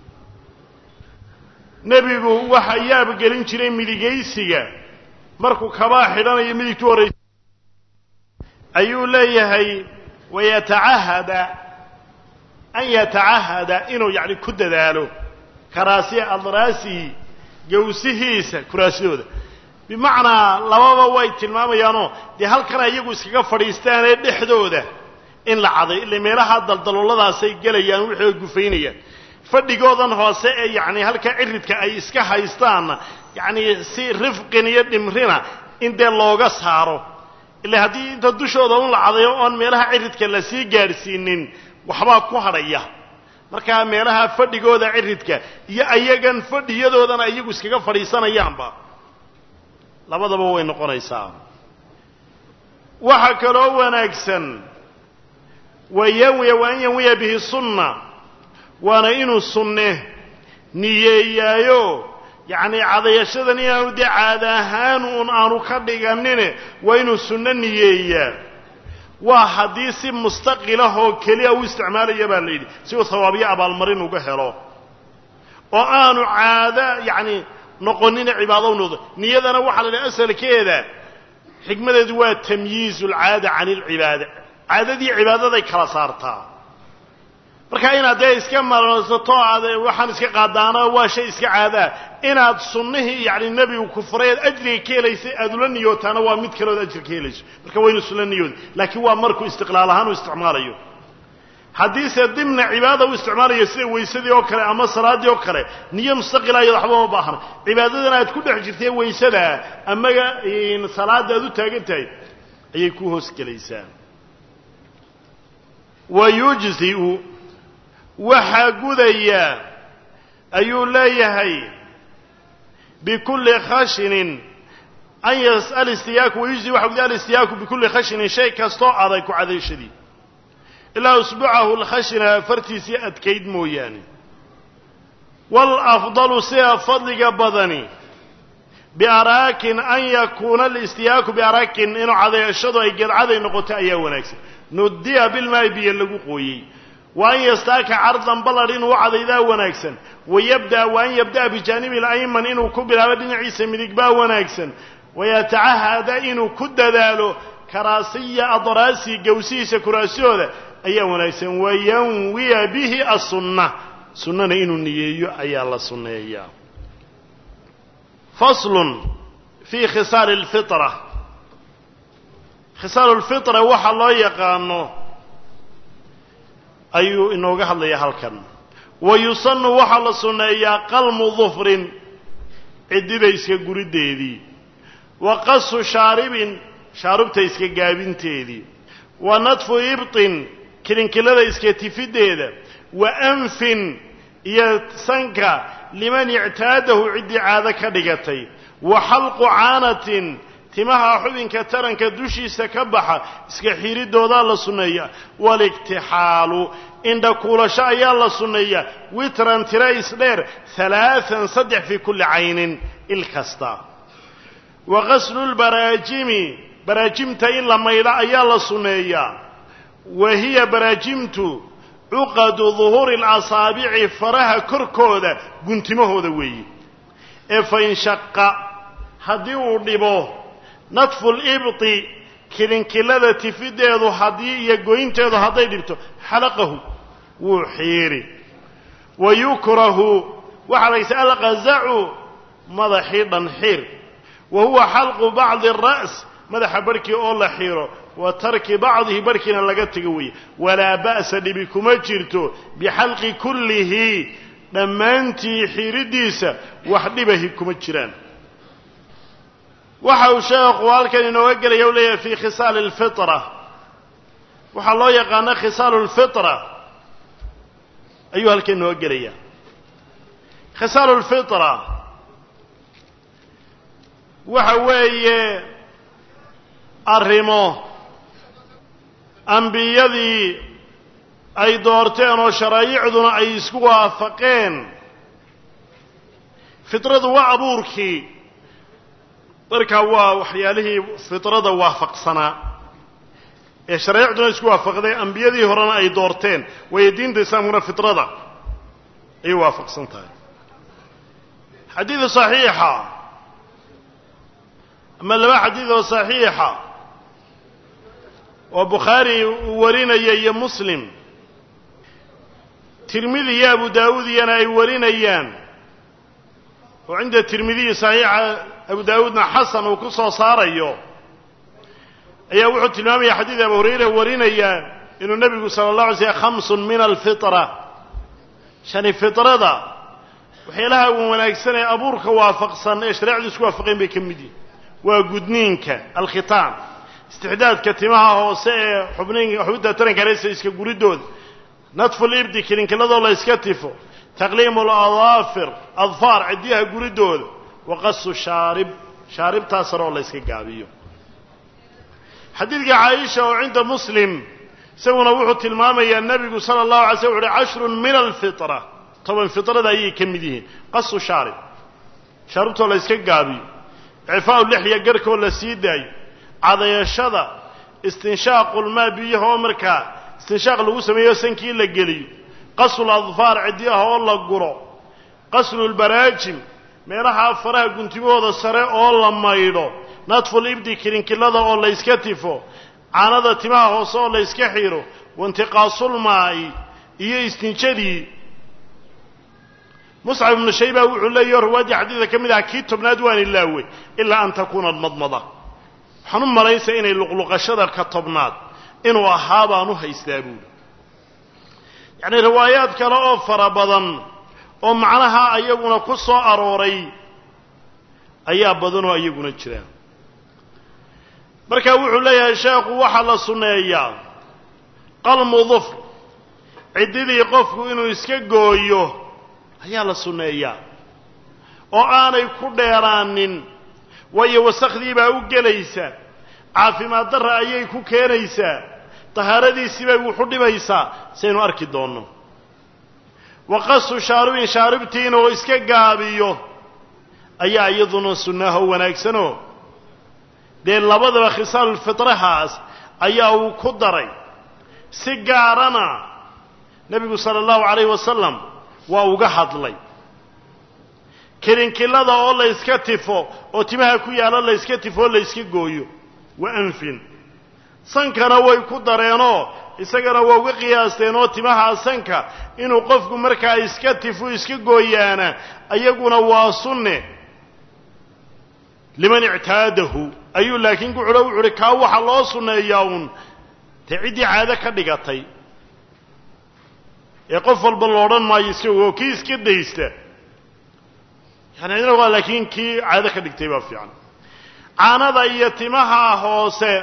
nebigu waxa yaabgelin jiray midigaysiga markuu kabaa xidhanayo midigtu horraysa ayuu leeyahay wayatacahada an yatacahada inuu yacni ku dadaalo karaasiya adraasihi gawsihiisa kuraasidooda bimacnaa lababa way tilmaamayaanoo dee halkana iyagu iskaga fadhiistaanee dhexdooda in la caday ila meelaha daldalooladaasay gelayaan waxay gufaynayaan fadhigoodan hoose ee yacni halkaa ciridka ay iska haystaanna yacni si rifqin iyo dhimrina in dee looga saaro ila haddii inta dushooda un la cadayo oon meelaha ciridka la sii gaadhsiinin waxbaa ku hadhaya markaa meelaha fadhigooda ciridka iyo ayagan fadhiyadoodana iyagu iskaga fadhiisanayaanba labadaba way noqonaysaa waxaa kaloo wanaagsan wayanwiya wa an yanwiya bihi sunna waana inuu sunne niyeeyaayo yacni cadayashadan inaanu dee caada ahaan uun aanu ka dhiganine waa inuu sunno niyeeyaa waa haddii si mustaqilah oo keliya u isticmaalaya baa la yidhi si uu hawaabyo abaalmarin uga helo oo aanu caado yacni noqonina cibaado u noqdo niyadana waxaa la yidhaha asalkeeda xikmadeedu waa tamyiizu alcaada cani alcibaada caadadii cibaadaday kala saartaa marka inaad dee iska marsato aad waxaan iska qaadaana waa shay iska caadaa inaad sunnihii yacni nebigu ku furay aad ajriga ka helaysay aad ula niyootaana waa mid kale ood ajir ka helayso marka waa inu isula niyooda laakiin waa markuu istiqlaal ahaan u isticmaalayo haddiise dimna cibaada u isticmaalayo sida weysadii oo kale ama salaaddii oo kale niyo mustaqila iyado waxba ma baahna cibaadadan aad ku dhex jirtay weysadaa amaga salaadda aad u taagan tahay ayay ku hoos gelaysaa wa yujziu waxaa gudaya ayuu leeyahay bikulli khashinin an yas'al istiyaaku wayujzi waxa guday alistiyaaku bikulli khashinin shay kastoo adag ku cadayshadii ilaa usbucahu lkhashina fartiisii adkayd mooyaane waalafdalu sida fadliga badani biaraakin an yakuuna alistiyaaku biaraakin inuu cadayashadu ay geedcaday noqoto ayaa wanaagsan nudiya bilmaa'i biyo lagu qooyey wa an yastaaka cardan ballar inuu u cadaydaa wanaagsan wayabda'a wa an yabda'a bijaanibi alayman inuu ku bilaabo dhinaciisa midig baa wanaagsan wayatacahada inuu ku dadaalo karaasiya adraasi gawsihiisa kuraasiyooda ayaa wanaagsan wayanwiya bihi asunna sunnana inuu niyeeyo ayaa la sunneeyaa faslun fii khisaali alfitra khisaalu lfitra waxa loo yaqaano ayuu inooga hadlayaa halkan wa yusannu waxaa la sunneeyaa qalmu dufrin ciddida iska guriddeedii wa qasu shaaribin shaarubta iska gaabinteedii wa nadfu ibtin kilinkilada iska tifiddeeda wa anfin iyo sanka liman ictaadahu ciddii caado ka dhigatay wa xalqu caanatin timaha xubinka taranka dushiisa ka baxa iska xiridoodaa la sunneeyaa waaliktixaalu indhakuulasho ayaa la sunneeyaa witran tira isdheer halaaan saddex fii kulli caynin il kasta wa qaslulbaraajimi baraajimta in la maydho ayaa la sunneeyaa wa hiya baraajimtu cuqadu duhuuri alasaabici faraha korkooda guntimahooda weeye ee fainshaqa haddii uu dhibo nadfu libti kilinkilada tifideedu haddii iyo goynteedu hadday dhibto xalaqahu wuu xiiri wa yukrahu waxaa laysa alqazacu madaxii dhan xiir wa huwa xalqu bacdi ara's madaxa barhkii oo la xiro wa tarki bacdihi barhkiina laga tego weeye walaa ba'sa dhibi kuma jirto bixalqi kullihi dhammaantii xiriddiisa wax dhibahi kuma jiraan waxa uu sheekhu halkan inooga gelaya u leeyahay fii khisaali alfitra waxaa loo yaqaana khisaalu lfitra ayuu halkan inooga gelaya khisaalu lfitra waxa weeye arrimo ambiyadii ay doorteen oo sharaa'icduna ay isku waafaqeen fitradu waa abuurkii markaa waa waxyaalihii fitrada waafaqsanaa ee sharaa'icduna isku waafaqday ambiyadii horena ay doorteen waayo diinta islaamkuna fitrada ayay waafaqsan tahay xadiida saxiixa ama laba xadiid oo saxiixa oo bukhaari uu warinaya iyo muslim tirmidi iyo abu daawuud iyana ay warinayaan oo cinda tirmidiyi saxiixa abu daawuudna xasan uu ku soo saarayo ayaa wuxuu tilmaamaya xadiid abu hurayra warinaya inuu nebigu sala allah alay slm khamsun min alfitra shani fitrada waxyaalaha wanaagsan ee abuurka waafaqsan ee shareecdu isku waafaqeen bay ka mid yihin waa gudniinka alkhitaan istixdaadka timaha hoose ee xubnin xubinta taranka reesa iska guridooda nadfu libdi kilinkiladoo la yska tifo taqliimu ladaafir adfaar ciddiyaha guridooda wa qasu shaarib shaaribtaa sare oo la yska gaabiyo xadiidka caaisha oo cinda muslim isaguna wuxuu tilmaamayaa nebigu sala allahu alay slm wuxu uhi cashrun min alfitra toban fitrada ayay ka mid yihiin qasu shaarib shaaribtoo la yska gaabiyo icfaau lixya garhkoo la sii daayo cadayashada istinshaaqulmaa biyaha oo markaa istinshaaq lagu sameeyo sankii la geliyo qaslu adfaar ciddiyaha oo la guro qaslu lbaraajim meelaha faraha guntimahooda sare oo la maydho nadful ibdi kilinkilada oo la yska tifo caanada timaha hoose oo la yska xiro waintiqaasulmaa'i iyo istinjadii muscab ibnu shayba wuxuu leeyaho riwaaddii xadiidka ka mid aha kii tobnaad waan ilaawey ilaa an takuuna madmada waxaan u malaynaya inay luqluqashada ka tobnaad inuu ahaa baan u haystaa buuli yacnii riwaayaad kale oo fara badan oo macnaha ayaguna ku soo arooray ayaa badanoo iyaguna jira marka wuxuu leeyahay sheekhu waxaa la sunneeyaa qalmu dufr ciddidii qofku inuu iska gooyo ayaa la sunneeyaa oo aanay ku dheeraanin waayo wasakhdii baa u gelaysa caafimaad darra ayay ku keenaysaa tahaaradiisii bay wuxu dhibaysaa saynu arki doonno wa qasu shaaribin shaaribtiina oo iska gaabiyo ayaa iyaduna sunnaho wanaagsanoo dee labadaba khisaalulfitrahaas ayaa uu ku daray si gaarana nebigu sala allahu calayhi wasalam waa uga hadlay kilinkilada oo la yska tifo oo timaha ku yaalla la yska tifo oo la yska gooyo wa anfin sankana way ku dareenoo isagana waa uga qiyaasteen oo timaha sanka inuu qofku markaa iska tifo iska gooyaana iyaguna waa sunne liman ictaadahu ayuu laakiin ku xidho wuxu uhi kaa waxaa loo sunneeyaa uun dee ciddii caado ka dhigatay ee qof walba lo odhan maayo iska oo kii iska daysta yani cidna waa laakiin kii caado ka dhigtay baa fiican caanada iyo timaha hoose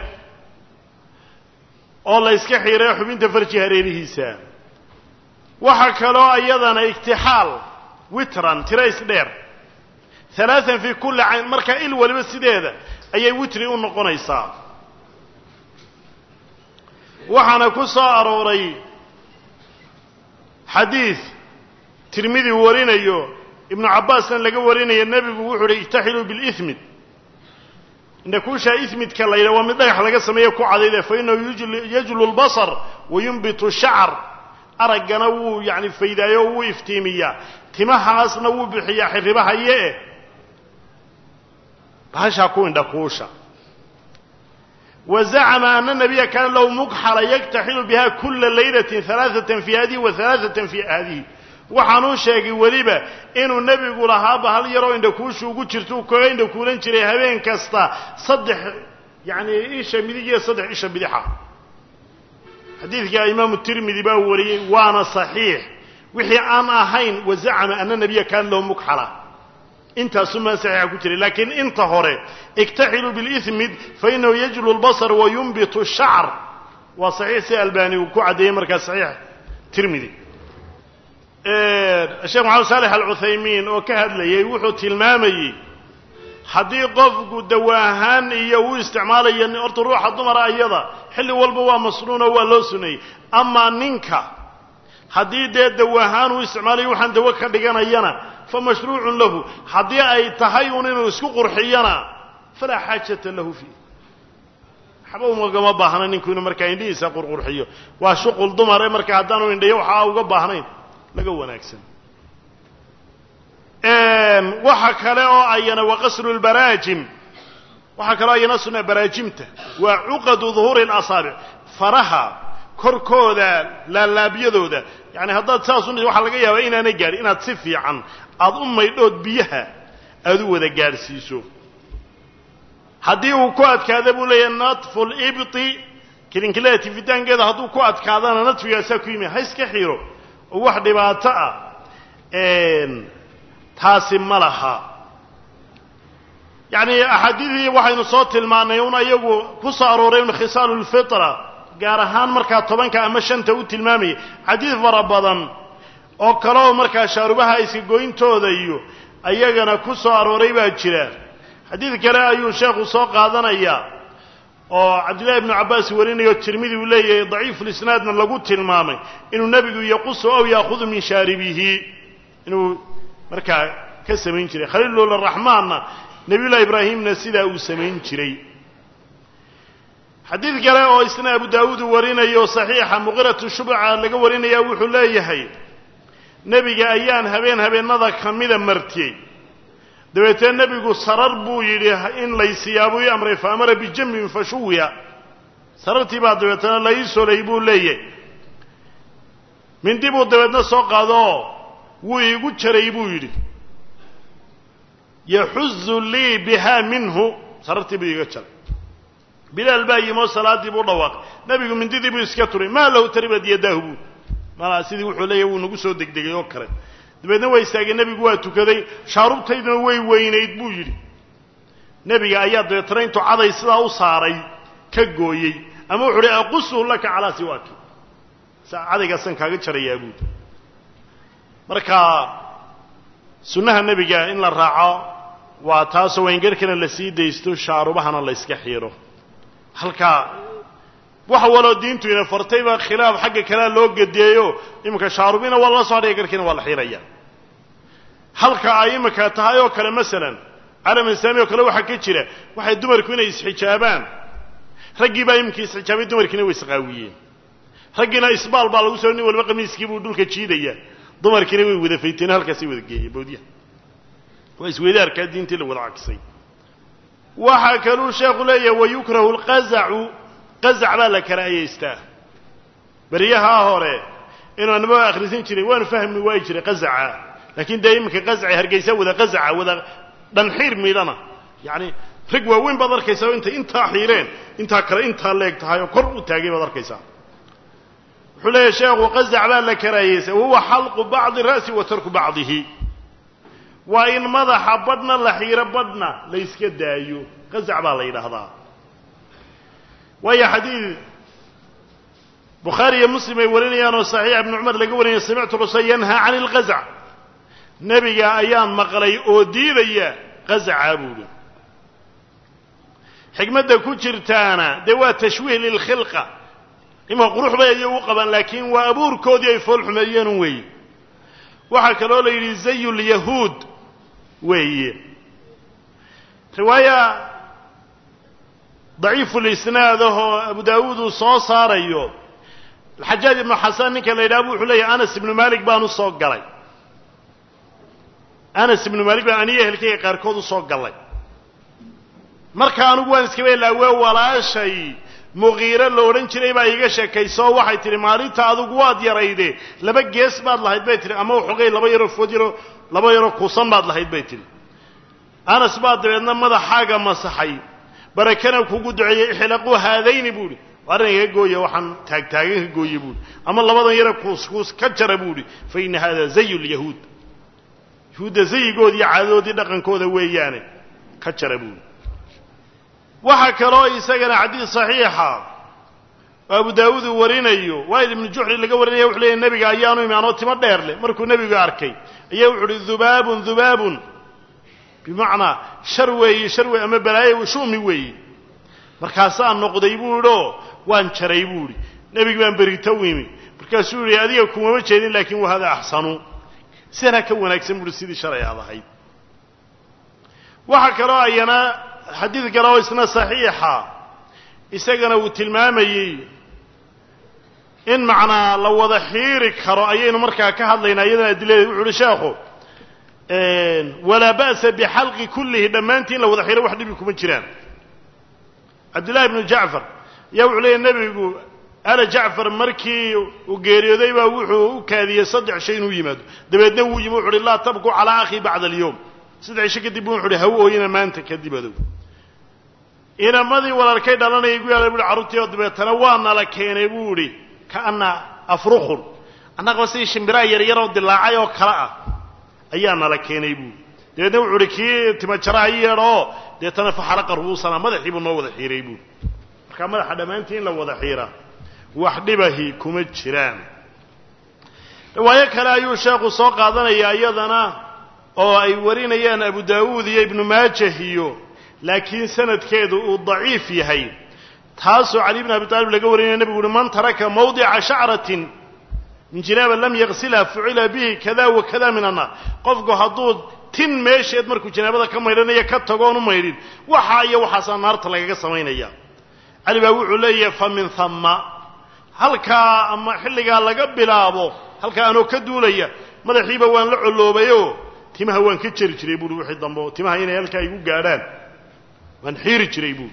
oo la yska xiray xubinta farji hareerihiisa waxaa kaloo iyadana igtixaal witran tira isdheer alaaan fii kulli cayn markaa il waliba sideeda ayay witri u noqonaysaa waxaana ku soo arooray xadiid tirmidi warinayo ibnu cabbaasna laga warinayo nebigu wuxuu uhi ijtaxiluu bilimid indhakuushaa imidka la yidhaha waa mid dhagax laga sameeyo ku cadayde fa inahu yajlu lbasar wa yunbitu shacar araggana wuu yani faydaayo o wuu iftiimiyaa timahaasna wuu bixiyaa xirribahaye-e bahashaa ku indhakuusha wa zacama ana nabiya kaana lahu mugxala yaktaxilu biha kula laylatin alaaatan fi hadihi wa alaaatan fi hadihi waxaanuu sheegay weliba inuu nebigu lahaa bahal yaroo indhakuusha ugu jirto u kaga indhakuulan jiray habeen kasta saddex yacni isha midig iyo saddex isha bidixa xadiidka imaamu tirmidi baa wariyey waana saxiix wixii aan ahayn wazacama ana nabiya kaan loo mugxala intaasumaa saxiixa ku jiray laakiin inta hore iktaxiluu bilismid fainahu yajlu lbasar wa yunbitu shacr waa saxiix si albani uu ku caddeeyey markaa saxiix tirmidi sheekh maxamed saalex alcuthaymiin oo ka hadlayay wuxuu tilmaamayey haddii qofku dawa ahaan iyo uu isticmaalayo horta ruuxa dumara ayada xilli walba waa masnuuno waa loo suneeyey amaa ninka haddii dee dawa ahaan uu isticmaalayo waxaan dawo ka dhiganayana fa mashruucun lahu haddii ay tahay un inuu isku qurxiyana falaa xaajata lahu fiih waxba umagama baahna ninku inuu markaa indhihiisa qurqurxiyo waa shuqul dumare marka haddaanu indhayo waxaa uga baahnayn laga wanaagsan waxa kale oo ayana waa qasru lbaraajim waxaa kaloo ayana suna baraajimta waa cuqadu duhuuri اlasaabic faraha korkooda laalaabyadooda yani haddaad saas u waxaa laga yaabaa inaanay gaadhin inaad si fiican aada u maydhood biyaha aada u wada gaadhsiiso haddii uu ku adkaada buu leeyahay natfu libti kilinkilada tifitaankeeda hadduu ku adkaadana nadfigaasaa ku yimi ha iska xiro oo wax dhibaato ah taasi ma laha yacni axaadiidii waxaynu soo tilmaannay un ayagu ku soo arooray un khisaalu lfitra gaar ahaan markaa tobanka ama shanta u tilmaamayay xadiid fara badan oo kaleo markaa shaarubaha iska goyntooda iyo ayagana ku soo arooray baa jira xadiid kale ayuu sheekhu soo qaadanayaa oo cabdillahi ibnu cabbaas warinayo tirmidi uu leeyahay daciifulisnaadna lagu tilmaamay inuu nebigu yaqusu aw yaahudu min shaaribihi inuu markaa ka samayn jiray khaliilulraxmaanna nebiyullahi ibraahimna sidaa uu samayn jiray xadiid kale oo isna abu daawuud uu warinayo saxiixa muqiratu shubca laga warinaya wuxuu leeyahay nebiga ayaan habeen habeennada ka mida martiyey dabeetee nebigu sarar buu yidhi in laysiyaabuu ii amray fa amara bijambin fashuwiya sarartii baa dabeetana la ii solay buu leeyahay mindi buu dabeedna soo qaadoo wuu iigu jaray buu yidhi yaxuzu lii bihaa minhu sarartii buu iiga jaray bilaal baa yimoo salaaddii buu dhawaaqay nebigu mindidii buu iska turay maa lahu taribad yadaahu buu malaa sidii wuxuu leeyahy wuu nagu soo degdegay oo kale dabeedna waa istaagay nebigu waa tukaday shaarubtayduna way weynayd buu yidhi nebiga ayaa dabeetana intuu caday sidaa u saaray ka gooyey ama wuxuu uhi aqusuhu laka calaa siwaaki cadaygaasaan kaaga jarayaa buudi marka sunnaha nebiga in la raaco waa taasoo wayngarhkana la sii daysto shaarubahana la yska xiiro halkaa wax waloo diintu ina fartayba khilaaf xagga kalea loo gedeeyo iminka shaarubina waa la soo hadhaya garhkiina waa la xiiraya halka ay iminka tahay oo kale masalan calam islaami oo kale waxaa ka jira waxay dumarku inay isxijaabaan raggii baa iminka isxijaabay dumarkiina way isqaawiyeen raggiina isbaal baa lagu soo nin waliba qamiiskii buu dhulka jiidaya dumarkiina way wada fayteen halkaasay wada geeyeen bawdyaha waa isweydaarkaa diintii la wada cagsay waxaa kaluu sheekhu leeyahay wayukrahu lqazacu qazac baa la karaahiyaystaa beryahaa hore inuu anaba akhrisan jiray waanu fahmi waayi jiray qazaca laakiin dee iminka qazaca hargeysa wada qazaca wada dhanxiir miidhana yacani rag waaweyn baad arkaysaa intay intaa xiireen intaa kale intaa leeg tahay oo kor u taagay baad arkaysaa wuxuu leeyahay sheekhu qazac baa la karaahiyaysaa wahuwa xalqu bacdi ra'si wa tarku bacdihi waa in madaxa badhna la xiiro badhna la yska daayo qazac baa la yidhaahdaa waayo xadiid bukhaari iyo muslim ay warinayaan oo saxiix ibnu cumar laga warinaya samictu rasul yanhaa cani lqazac nebiga ayaan maqlay oo diidaya qazaca buuhi xikmadda ku jirtaana dee waa tashwiih lilkhilqa imanka qurux bay ayay u qabaan laakiin waa abuurkoodii ay fool xumeeyeen weeye waxaa kaloo la yidhi zayu lyahuud weeye riwaaya daciifu lisnaad ahoo abu daawuud uu soo saarayo alxajaaj ibnu xasan ninka la yidhaha bu wuxuu leeyahay anas ibnu malik baan u soo galay anas ibnu malik baan aniyo ehelkayga qaarkood u soo gallay marka anigu waan iskaba ilaawee walaashay muqiiro la odhan jiray baa iiga sheekaysoo waxay tihi maalinta adugu waad yarayde laba gees baad lahayd bay tihi ama waxoogay laba yaroo food yaroo laba yaroo kuusan baad lahayd bay tihi anas baa dabeedna madaxaaga masaxay barakana kugu duceeyey ixlaquu haadayni buu ihi arrin iga gooya waxaan taagtaagan ka gooye buuhi ama labadan yare kuuskuus ka jara buu ihi fa ina hada zayu lyahuud yahuudda zayigoodi iyo caadadoodii dhaqankooda weeyaane ka jara buuhi waxaa kaloo isagana xadiis saxiixa oo abu daawuud uu warinayo waayil ibnu juxri laga warinaya wuxu leeyahy nebiga ayaanu imi anoo timo dheer leh markuu nebigu arkay ayaa wuxu uhi dubaabun dubaabun bimacnaa shar weeye shar wey ama balaayo shumi weeye markaasaa noqday buu idhi oo waan jaray buu idhi nebigi baan berito u imi markaasuu yihi adiga kumama jeedin laakiin wa hada axsanu sidanaa ka wanaagsan buuhi sidii shalay aad ahayd waxaa kaloo ayana xadiid kale oo isna saxiixa isagana uu tilmaamayey in macnaa la wada xiiri karo ayaynu markaa ka hadlaynaa iyadana adiladeed wuxu uhi sheekhu walaa ba'sa bixalqi kullihi dhammaantii in la wada xiiro wax dhibi kuma jiraan cabdillahi ibnu jacfar ayaa wuxuu leeyahy nebigu ala jacfar markii uu geeriyooday baa wuxuu u kaadiyey saddex shay inuu yimaado dabeedna wuu yimi wuxu uhi laa tabku calaa akhi bacda alyowm saddex isho kadib bu wuxu uhi haw ooyina maanta kadib adow inamadii walaalkay dhalanayay gu yaala buui carruurtii oo dabeetana waa nala keenay buu idhi kaana afrukhun annagaba sidii shimbiraa yaryaroo dilaacay oo kale ah ayaa nala keenay buui dabeedna wuxu uhi kii timajaraha i yeedho oo deetana faxalaqa ru'uusana madaxii buu noo wada xiiray buui markaa madaxa dhammaantii in la wada xiiraa wax dhibahi kuma jiraan riwaayo kale ayuu sheekhu soo qaadanayaa iyadana oo ay warinayaan abu daawuud iyo ibnu maajah iyo laakiin sanadkeedu uu daciif yahay taasoo cali bn abi taalib laga warinaya nebigu uhi man taraka mawdica shacratin min jinaaba lam yaqsilha fucila bihi kada wa kada min annaar qofku hadduu tin meesheed markuu janaabada ka maydhanaya ka tagoon u maydhin waxaa iyo waxaasaa naarta lagaga samaynaya cali baa wuxuu leeyahay fa min hamma halkaa ama xilligaa laga bilaabo halkaa anoo ka duulaya madaxiiba waan la colloobayoo timaha waan ka jeri jiray buuhi wixii dambe oo timaha inay halkaa igu gaadhaan waan xiiri jiray buuhi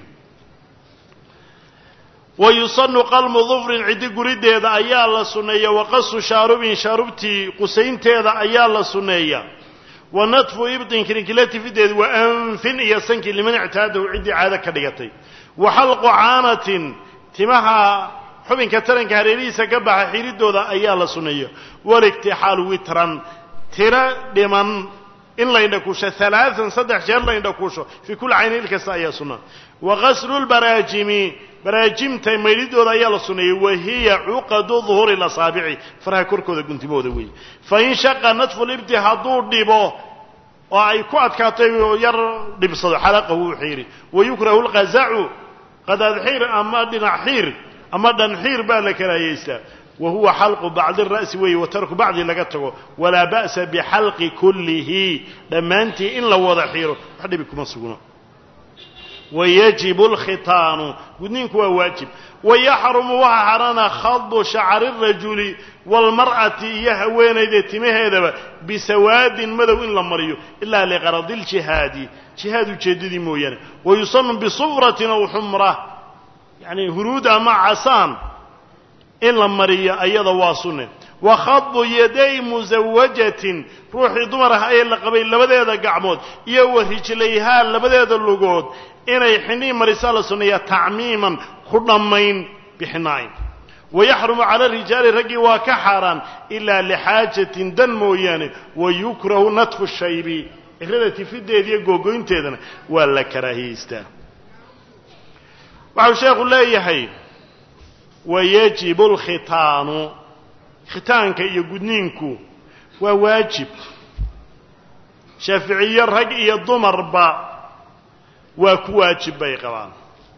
wa yusanu qalmu dufrin ciddi gurideeda ayaa la sunneeya wa qasu shaarubin shaarubtii qusaynteeda ayaa la sunneeya wa natfu ibtin kirinkilatifideedu wa anfin iyo sankii liman ictaadahu ciddii caado ka dhigatay wa xalqu caanatin timaha xubinka taranka hareerihiisa ka baxa xiridooda ayaa la sunneeya waligtixaalu witran tiro dhiman in la indhakuusho alaaan saddex jeer la indhakuusho fii kulli caynin il kasta ayaa sunna wa qaslu lbaraajimi baraajimta maydhidooda ayaa la sunneeyey wa hiya cuqadu duhuri lasaabici faraha korkooda guntimooda weeye fain shaqa natfu libti hadduu dhibo oo ay ku adkaatay yar dhibsado xalaqahu u xiiri wayukrahu lqazacu qadaadxiir ama dhinac xiir ama dhanxiir baa la karaayeystaa wa huwa xalqu bacdi ra'si weeye wa tarku bacdi laga tago walaa ba'sa bixalqi kullihi dhammaantii in la wada xiiro wax dhibi kuma sugno wayajibu alkhitaanu gudniinku waa waajib wayaxrumu waxaa xarana khadu shacri rajuli waalmar'ati iyo haweenayda timaheedaba bisawaadin madow in la mariyo ilaa liqaradi iljihaadi jihaad ujeeddadii mooyaane wayusanu bisufratin aw xumra yacni huruud ama casaan in la mariyo ayada waa sunne wa khadu yaday musawajatin ruuxii dumar ah ee la qabay labadeeda gacmood iyo wa rijlayhaa labadeeda lugood inay xinii marisaa la sunneeyaa tacmiiman ku dhammayn bixinaayn wayaxrumu cala rijaali raggii waa ka xaaraan ilaa lixaajatin dan mooyaane wayukrahu natfu shaybi cirada tifideeda iyo googoynteedana waa la karaahiyeystaa waxau sheekhu leeyahay wayajibu alkhitaanu khitaanka iyo gudniinku waa waajib shaaficiye rag iyo dumarba waa ku waajib bay qabaan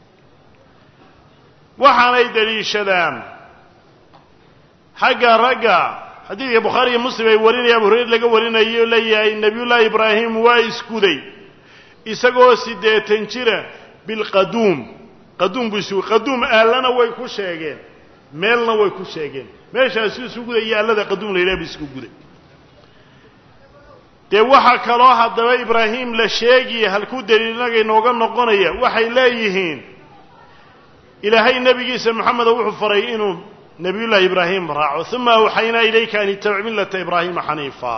waxaanay daliishadaan xagga ragga xadiidka bukhaari iyo muslim ay warinaya abu hurayr laga warinayo leeyahay nebiyullaahi ibraahim waa iskuday isagoo siddeetan jira bilqaduum qaduum buu isu qaduum aallana way ku sheegeen meelna way ku sheegeen meeshaasu isu gudaya allada qaduum la yidhaha bu isku guday dee waxaa kaloo haddaba ibraahim la sheegaya halkuu daliilnaga inooga noqonaya waxay leeyihiin ilaahay nebigiisa moxameda wuxuu faray inuu nebiyullaahi ibraahim raaco uma awxaynaa ilayka an ittabic millata ibraahima xaniifa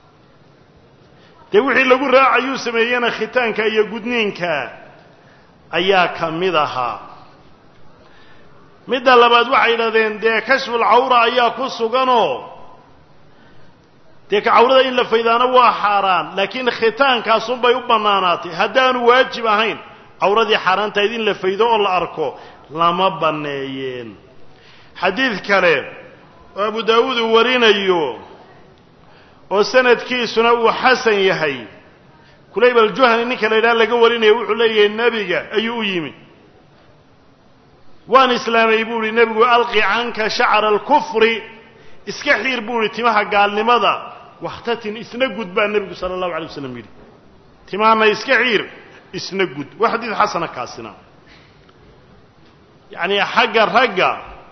dee wixii lagu raacayuu sameeyena khitaanka iyo gudniinka ayaa ka mid ahaa midda labaad waxay yidhahdeen dee kashful cawra ayaa ku suganoo dee ka cawrada in la faydaano waa xaaraan laakiin khitaankaasunbay u bannaanaatay haddaanu waajib ahayn cawradii xaaraantahayd in la faydo oo la arko lama banneeyeen xadiid kale oo abu daawuud uu warinayo oo sanadkiisuna uu xasan yahay kulayb aljuhani ninka la yidhaha laga warinaya wuxuu leeyahay nebiga ayuu u yimi waan islaamay buu ihi nebigu alqi canka shacra alkufri iska xiir buu ihi timaha gaalnimada wakhtatin isna gud baa nebigu sala allahu alay waslam yidhi timahana iska xiir isna gud waa xadiid xasana kaasina yacni xagga ragga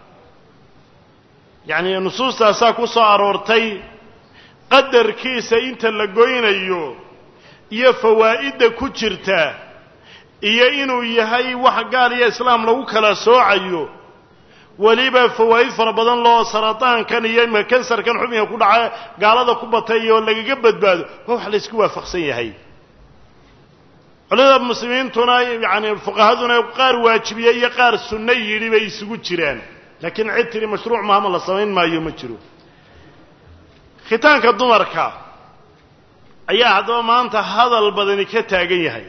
yacni nusuustaasaa ku soo aroortay qadarkiisa inta la goynayo iyo fawaa'idda ku jirta iyo inuu yahay wax gaal iyo islaam lagu kala soocayo weliba fawaa'id fara badan loo sarataankan iyo ima kansarkan xubinka ku dhaca gaalada ku batay oo lagaga badbaado waa wax laysku waafaqsan yahay culimada muslimiintuna yacani fuqahaduna qaar waajibiye iyo qaar sunno yidhi bay isugu jiraan laakiin cid tiri mashruuc mahama la samayn maayo ma jiro khitaanka dumarka ayaa haddaba maanta hadal badani ka taagan yahay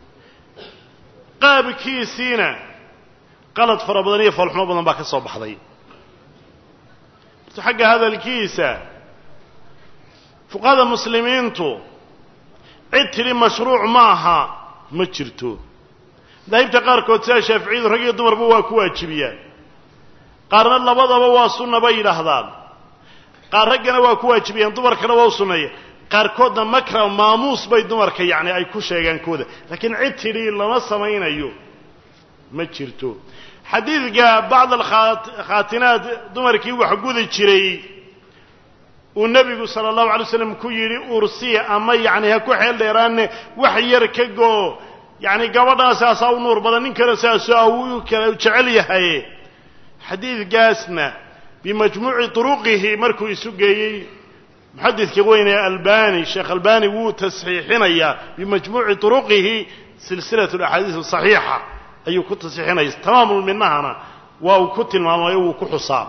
qaabkiisiina qalad fara badan iyo foolxumo badan baa ka soo baxday horta xagga hadalkiisa fuqahada muslimiintu cid tidhi mashruuc maaha ma jirto madaahibta qaarkood sida shaaficiyadu rag iyo dumarba waa ku waajibiyaan qaarna labadaba waa sunna bay yidhaahdaan qaar raggana waa ku waajibiyaan dumarkana waa u sunneeya qaarkoodna makra maamuus bay dumarka yacni ay ku sheegaan kooda laakiin cid tidhi lama samaynayo ma jirto xadiidka bacd alkhaatinaad dumarkii wax gudi jiray uu nebigu sala allahu alay slam ku yidhi ursiya ama yacni ha ku xeel dheeraanne wax yar ka goo yacni gabadhaasaasaa u nuur badan nin kale saasaa uu kale jecel yahay xadiidkaasna bimajmuuci turuqihi markuu isu geeyey muxadidka weyne albani sheekh albani wuu tasxiixinayaa bimajmuuci turuqihi silsilat alaxaadiis asaxiixa ayuu ku tasxiixinaya tamaamulminahana waa uu ku tilmaamayo wuu ku xusaa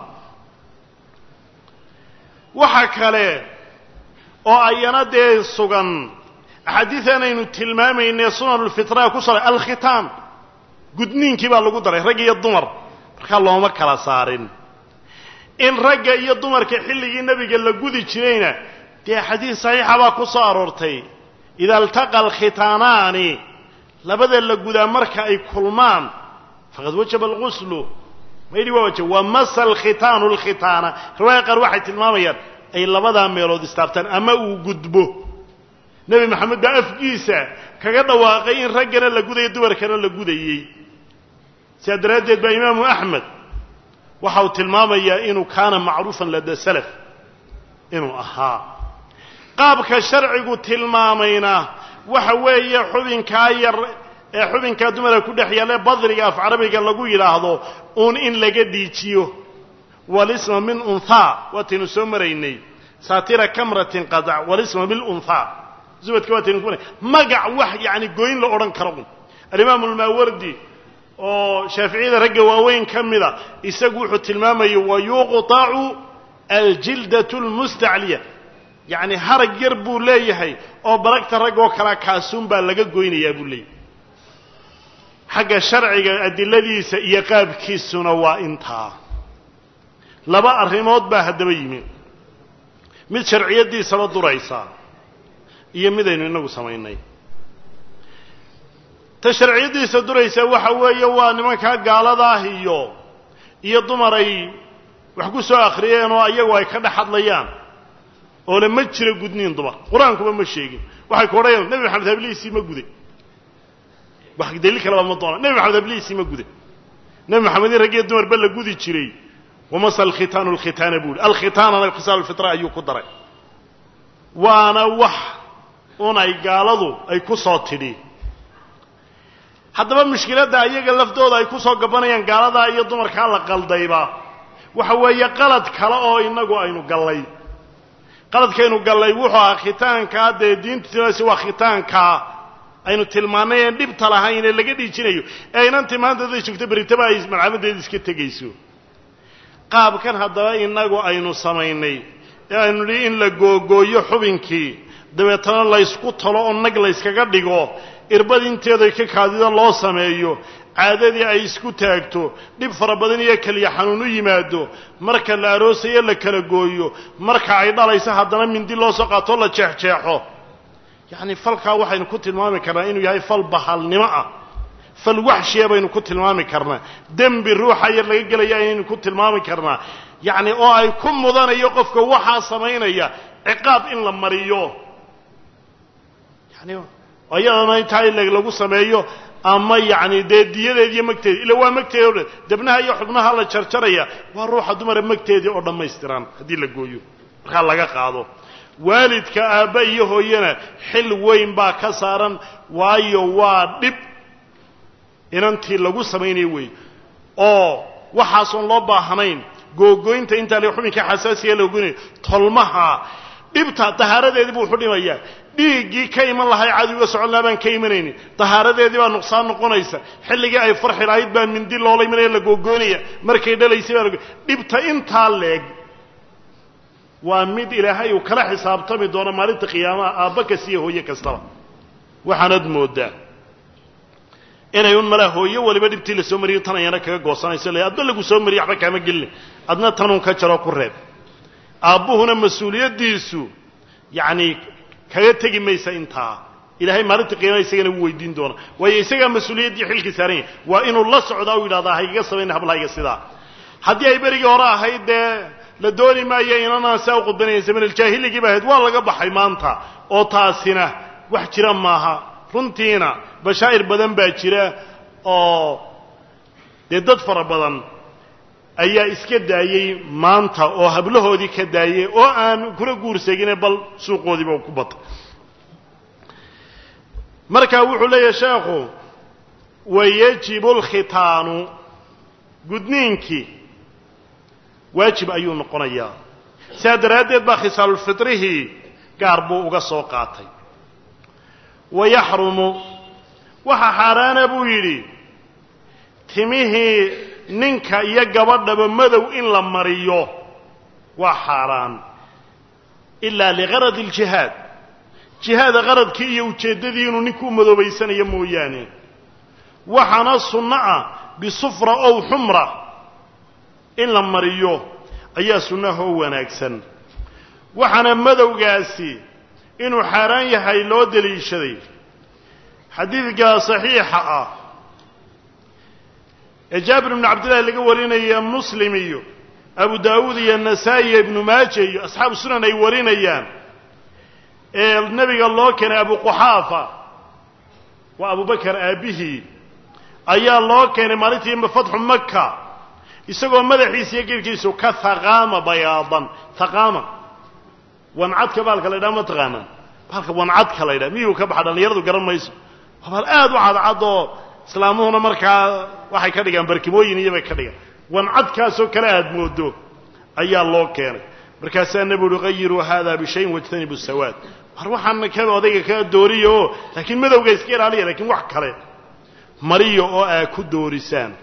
waxa kale oo ayana dee sugan axaadiidan aynu tilmaamaynay sunan lfitra ku salay alkhitaan gudniinkii baa lagu daray rag iyo dumar markaa looma kala saarin in ragga iyo dumarka xilligii nebiga la gudi jirayna dee xadiid saxiixa baa ku soo aroortay ida altaqa alkhitaanaani labada la gudaa marka ay kulmaan faqad wajaba alguslu maydhi waa wajab waa masa alkhitaanu alkhitaana riwaaya qaar waxay tilmaamayaan ay labadaa meelood istaabtaan ama uu gudbo nebi maxamed baa afkiisa kaga dhawaaqay in raggana la gudayo dumarkana la gudayey sidaa daraaddeed baa imaamu axmed waxa uu tilmaamayaa inuu kaana macruufan lada salaf inuu ahaa qaabka sharcigu tilmaamayna waxa weeye xubinkaa yar ee xubinkaa dumarka ku dhex yaalla badriga af carabiga lagu yidhaahdo uun in laga dhiijiyo walisma min unthaa waataynu soo maraynay saatira kamratin qadac walisma bilunthaa zubadka waataynu ku maray magac wax yacni goyn la odhan karo un alimaamu almaawardi oo shaaficiyada ragga waaweyn ka mida isagu wuxuu tilmaamaya wayuqطacu aljildatu lmustacliya yacni harag yar buu leeyahay oo baragta rag oo kalea kaasuun baa laga goynayaa buu leeyahay xagga sharciga adiladiisa iyo qaabkiisuna waa intaa laba arrimood baa haddaba yimi mid sharciyaddiisaba duraysa iyo midaynu inagu samaynay ta sharciyaddiisa duraysa waxa weeye waa nimankaa gaaladaah iyo iyo dumar ay wax ku soo akhriyeen oo iyagu ay ka dhex hadlayaan oo le ma jiro gudniin dumar qur-aankuba ma sheegin waxay ku odhanayaan nebi maxamed hablihiisii ma guday wax daliil kaleba ma doona nebi maxamed hablihiisii ma guday nebi maxamed in raggiyo dumarba la gudi jiray wamasa alkhitaanu alkhitaana buu ihi alkhitaanana khisaal alfitra ayuu ku daray waana wax unay gaaladu ay ku soo tidhi haddaba mushkiladda iyaga laftooda ay ku soo gabanayaan gaaladaa iyo dumarkaa la qaldayba waxa weeye qalad kale oo inagu aynu gallay qaladkaynu gallay wuxuu ahaa khitaankaa dee diintu tilmaaysa waa khitaankaa aynu tilmaannay aan dhibta lahayn ee laga dhiijinayo ee inantii maanta haday joogto beritaba ay malcamadeeda iska tegayso qaabkan haddaba innagu aynu samaynay ee aynu nihi in la googooyo xubinkii dabeetana laysku talo oo nag layskaga dhigo irbad inteeday ka kaadida loo sameeyo caadadii ay isku taagto dhib fara badan iyo keliya xanuun u yimaado marka la aroosayo la kala gooyo marka ay dhalayso haddana mindi loo soo qaatoo la jeexjeexo yacni falkaa waxaynu ku tilmaami karnaa inuu yahay fal bahalnimo ah fal waxshiya baynu ku tilmaami karnaa dembi ruuxa yar laga gelaya ayaynu ku tilmaami karnaa yacni oo ay ku mudanayo qofka waxaa samaynaya ciqaab in la mariyo yani iyadana intaa in lagu sameeyo ama yacni dee diyadeed iyo magteedi illa waa magteedi o dhan debnaha iyo xubnaha la jarjaraya waa ruuxa dumara magteedii oo dhammaystiran haddii la gooyo markaa laga qaado waalidka aabba iyo hooyana xil weyn baa ka saaran waayo waa dhib inantii lagu samaynayo wey oo waxaasoon loo baahnayn googooynta intaa le xubinka xasaasiga la goynayo tolmaha dhibta dahaaradeedii buu wuxu dhimayaa dhiiggii ka iman lahay cadowga socon laha baan ka imanaynin dahaaradeedii baa nuqsaan noqonaysa xilligii ay farxi lahayd baa mindi loola imanaya la googoonaya markay dhalaysay baa dhibta intaa leeg waa mid ilaahay uu kala xisaabtami doono maalinta qiyaamaha aabba kasta iyo hooye kastaba waxaanad mooddaa inay un malaa hooyo waliba dhibtii la soo mariyo tan ayana kaga goosanayso le adba lagu soo mariyo waxba kaama gelin adna tanuun ka jaroo ku reeb aabbuhuna mas-uuliyaddiisu yacni kaga tegi maysa intaa ilahay maalinta qiyaamaha isagana wuu weydiin doona waayo isagaa mas-uuliyaddii xilkii saaran yahay waa inuu la socdaa u yidhahdaa haygaga samayna hablahayga sidaa haddii ay berigii hore ahayd dee la dooni maayo inanaan saa u qudbanayn zamanaljaahiligiiba ahayd waa laga baxay maanta oo taasina wax jira maaha runtiina bashaa'ir badan baa jira oo dee dad fara badan ayaa iska daayey maanta oo hablahoodii ka daayey oo aan kuna guursagine bal suuqoodiiba ku batay markaa wuxuu leeyahay sheekhu wayajibu alkhitaanu gudniinkii waajib ayuu noqonayaa sidaa daraaddeed baa khisaalulfitrihii gaar buu uga soo qaatay wayaxrumu waxaa xaaraana buu yidhi timihii ninka iyo gabadhaba madow in la mariyo waa xaaraan ilaa ligaradi aljihaad jihaada qaradkii iyo ujeeddadii inuu ninku u madoobaysanayo mooyaane waxaana sunno ah bisufra ow xumra in la mariyo ayaa sunnaha oo wanaagsan waxaana madowgaasi inuu xaaraan yahay loo deliishaday xadiidka saxiixa ah ee jaabir ibnu cabdillahi laga warinaya muslim iyo abu daawuud iyo nasaa'i iyo ibnu maaja iyo asxaabu sunan ay warinayaan ee nebiga loo keenay abu quxaafa waa abubakar aabbihii ayaa loo keenay maalintii fatxu maka isagoo madaxiisa iyo geedkiisu ka haqaama bayaadan haqaama wancadka baalka la ydhaha ma taqaanaa baalka wancadka la ydhaha miyuu ka baxa dhallinyaradu garan mayso waa baal aad u cadcad oo islaamuhuna markaa waxay ka dhigaan barkimooyin iyobay ka dhigaan wancadkaasoo kale aad moodo ayaa loo keenay markaasaa nebi uhi qayiruu hada bishayin wajtanibu sawaad war waxaana ka odayga kaa dooriya oo laakiin madowga iska ilaaliya lakiin wax kale mariyo oo aa ku doorisaan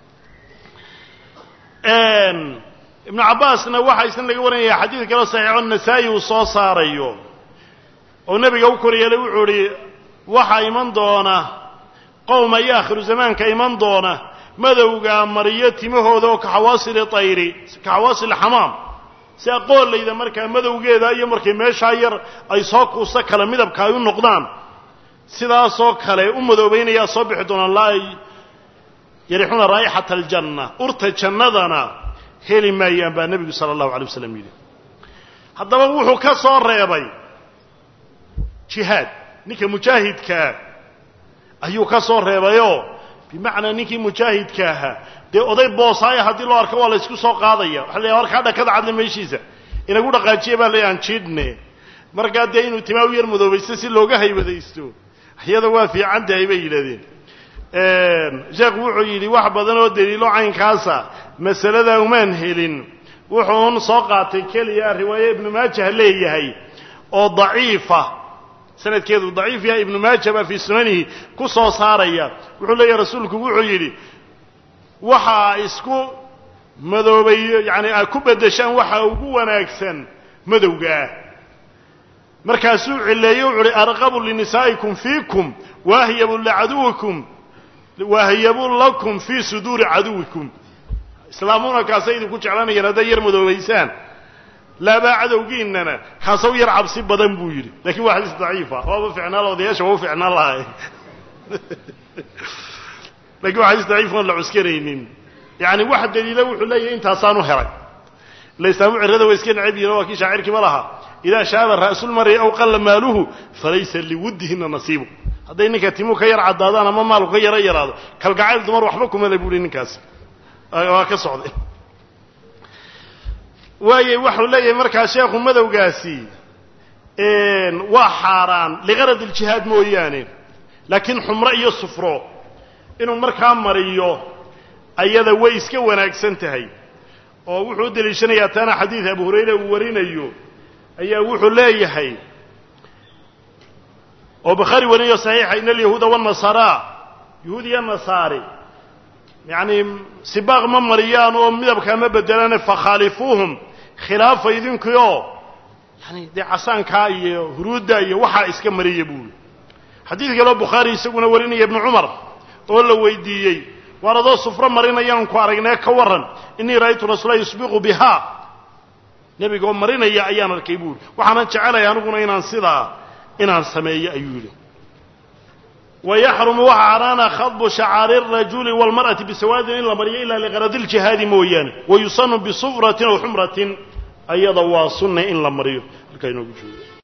ibnu cabbaasna waxaa isna laga waranaya xadiid kaloo saxiixo nasaa'i uu soo saarayo oo nebiga u kor yeelay wuxuu idhi waxaa iman doona qowma iyo aakhiru zamaanka iman doona madowga mariyo timahooda oo kaxawaasili tayri kaxawaasili xamaam si aqoollayda markaa madowgeeda iyo markay meeshaa yar ay soo kuusta kale midabka ay u noqdaan sidaasoo kale u madoobaynayaa soo bixi doonaan laa yarixuuna raa'ixata aljanna urta jannadana heli maayaan baa nebigu sala allahu alay wasalam yidhi haddaba wuxuu ka soo reebay jihaad ninka mujaahidkaa ayuu ka soo reebayoo bimacnaa ninkii mujaahidka ahaa dee oday boosaaya haddii loo arko waa la ysku soo qaadaya waxa la warkaa dhakada cadle meeshiisa inagu dhaqaajiya baa la aan jiidhne markaa dee inuu timaa u yar madoobaysto si looga haybadaysto iyada waa fiican tahay bay yidhahdeen sheekhu wuxuu yidhi wax badan oo daliilo caynkaasa masaladaa umaan helin wuxuun soo qaatay keliya riwaaye ibnu maajah leeyahay oo daciifa sanadkeedu daciif yahay ibnu maaja baa fii sunanihi ku soo saaraya wuxuu leeyahy rasuulku wuxuu yidhi waxaa isku madoobayo yacani aad ku beddeshaan waxa ugu wanaagsan madowgaah markaasuu cileeye wuxu uhi arqabu linisaa'ikum fiikum waahyabu licaduwikum waahyabu lakum fii suduuri caduwikum islaamuna kaasay idinku jeclanayaan hadday yar madoobaysaan laabaa cadowgiinana kaasaw yar cabsi badan buu yidhi lakiin waa xadiis daciifa waaba ficnaan odayaasha waa u ficnaan lahay lakin waa xadiis daciif oon la cuskanaynin yani wax daliila wuxuu leeyahay intaasaan u helay ila islaamu cirada waa iska necab yihin waa kii shaacirkiima lahaa idaa shaaba ra'sulmari aw qalla maaluhu falaysa liwuddihina nasiibu hadday ninka timu ka yar caddaadaan ama maalku ka yaro yaraado kalgacayl dumar waxba kuma le buuhi ninkaasi waa ka socday waayey waxau leeyahay markaa sheekhu madowgaasi waa xaaraan liqarad iljihaad mooyaane laakiin xumro iyo sufro inuu markaa mariyo ayada way iska wanaagsan tahay oo wuxuu u deliishanayaa taana xadiid abu hurayra uu warinayo ayaa wuxuu leeyahay oo bakhaari warinayo saxiixa in alyahuuda wanasaara yahuud iyo nasaari yacni sibaaq ma mariyaan oo midabkaa ma bedelane fakhaalifuuhum khilaafa idinkii oo yani dee casaankaa iyo huruudda iyo waxaa iska mariya buuri xadiid kaleo bukhaari isaguna warinaya ibnu cumar oo la weydiiyey waar adoo sufro marinayaan ku aragnee ka warran innii ra'aytu rasuula yusbiqu bihaa nebiga oo marinaya ayaan arkay buuri waxaanan jecelaya aniguna inaan sidaa inaan sameeyo ayuu yidhi wayaxrumu waxa xaaraana khadbu shacaari الrajuli wاlmar'ati bisawaadin in la mariyo ilaa liqaradi اljihaadi mooyaane wayusanu bisufratin aw xumratin ayada waa sunna in la mariyo halkaa inoogu joogo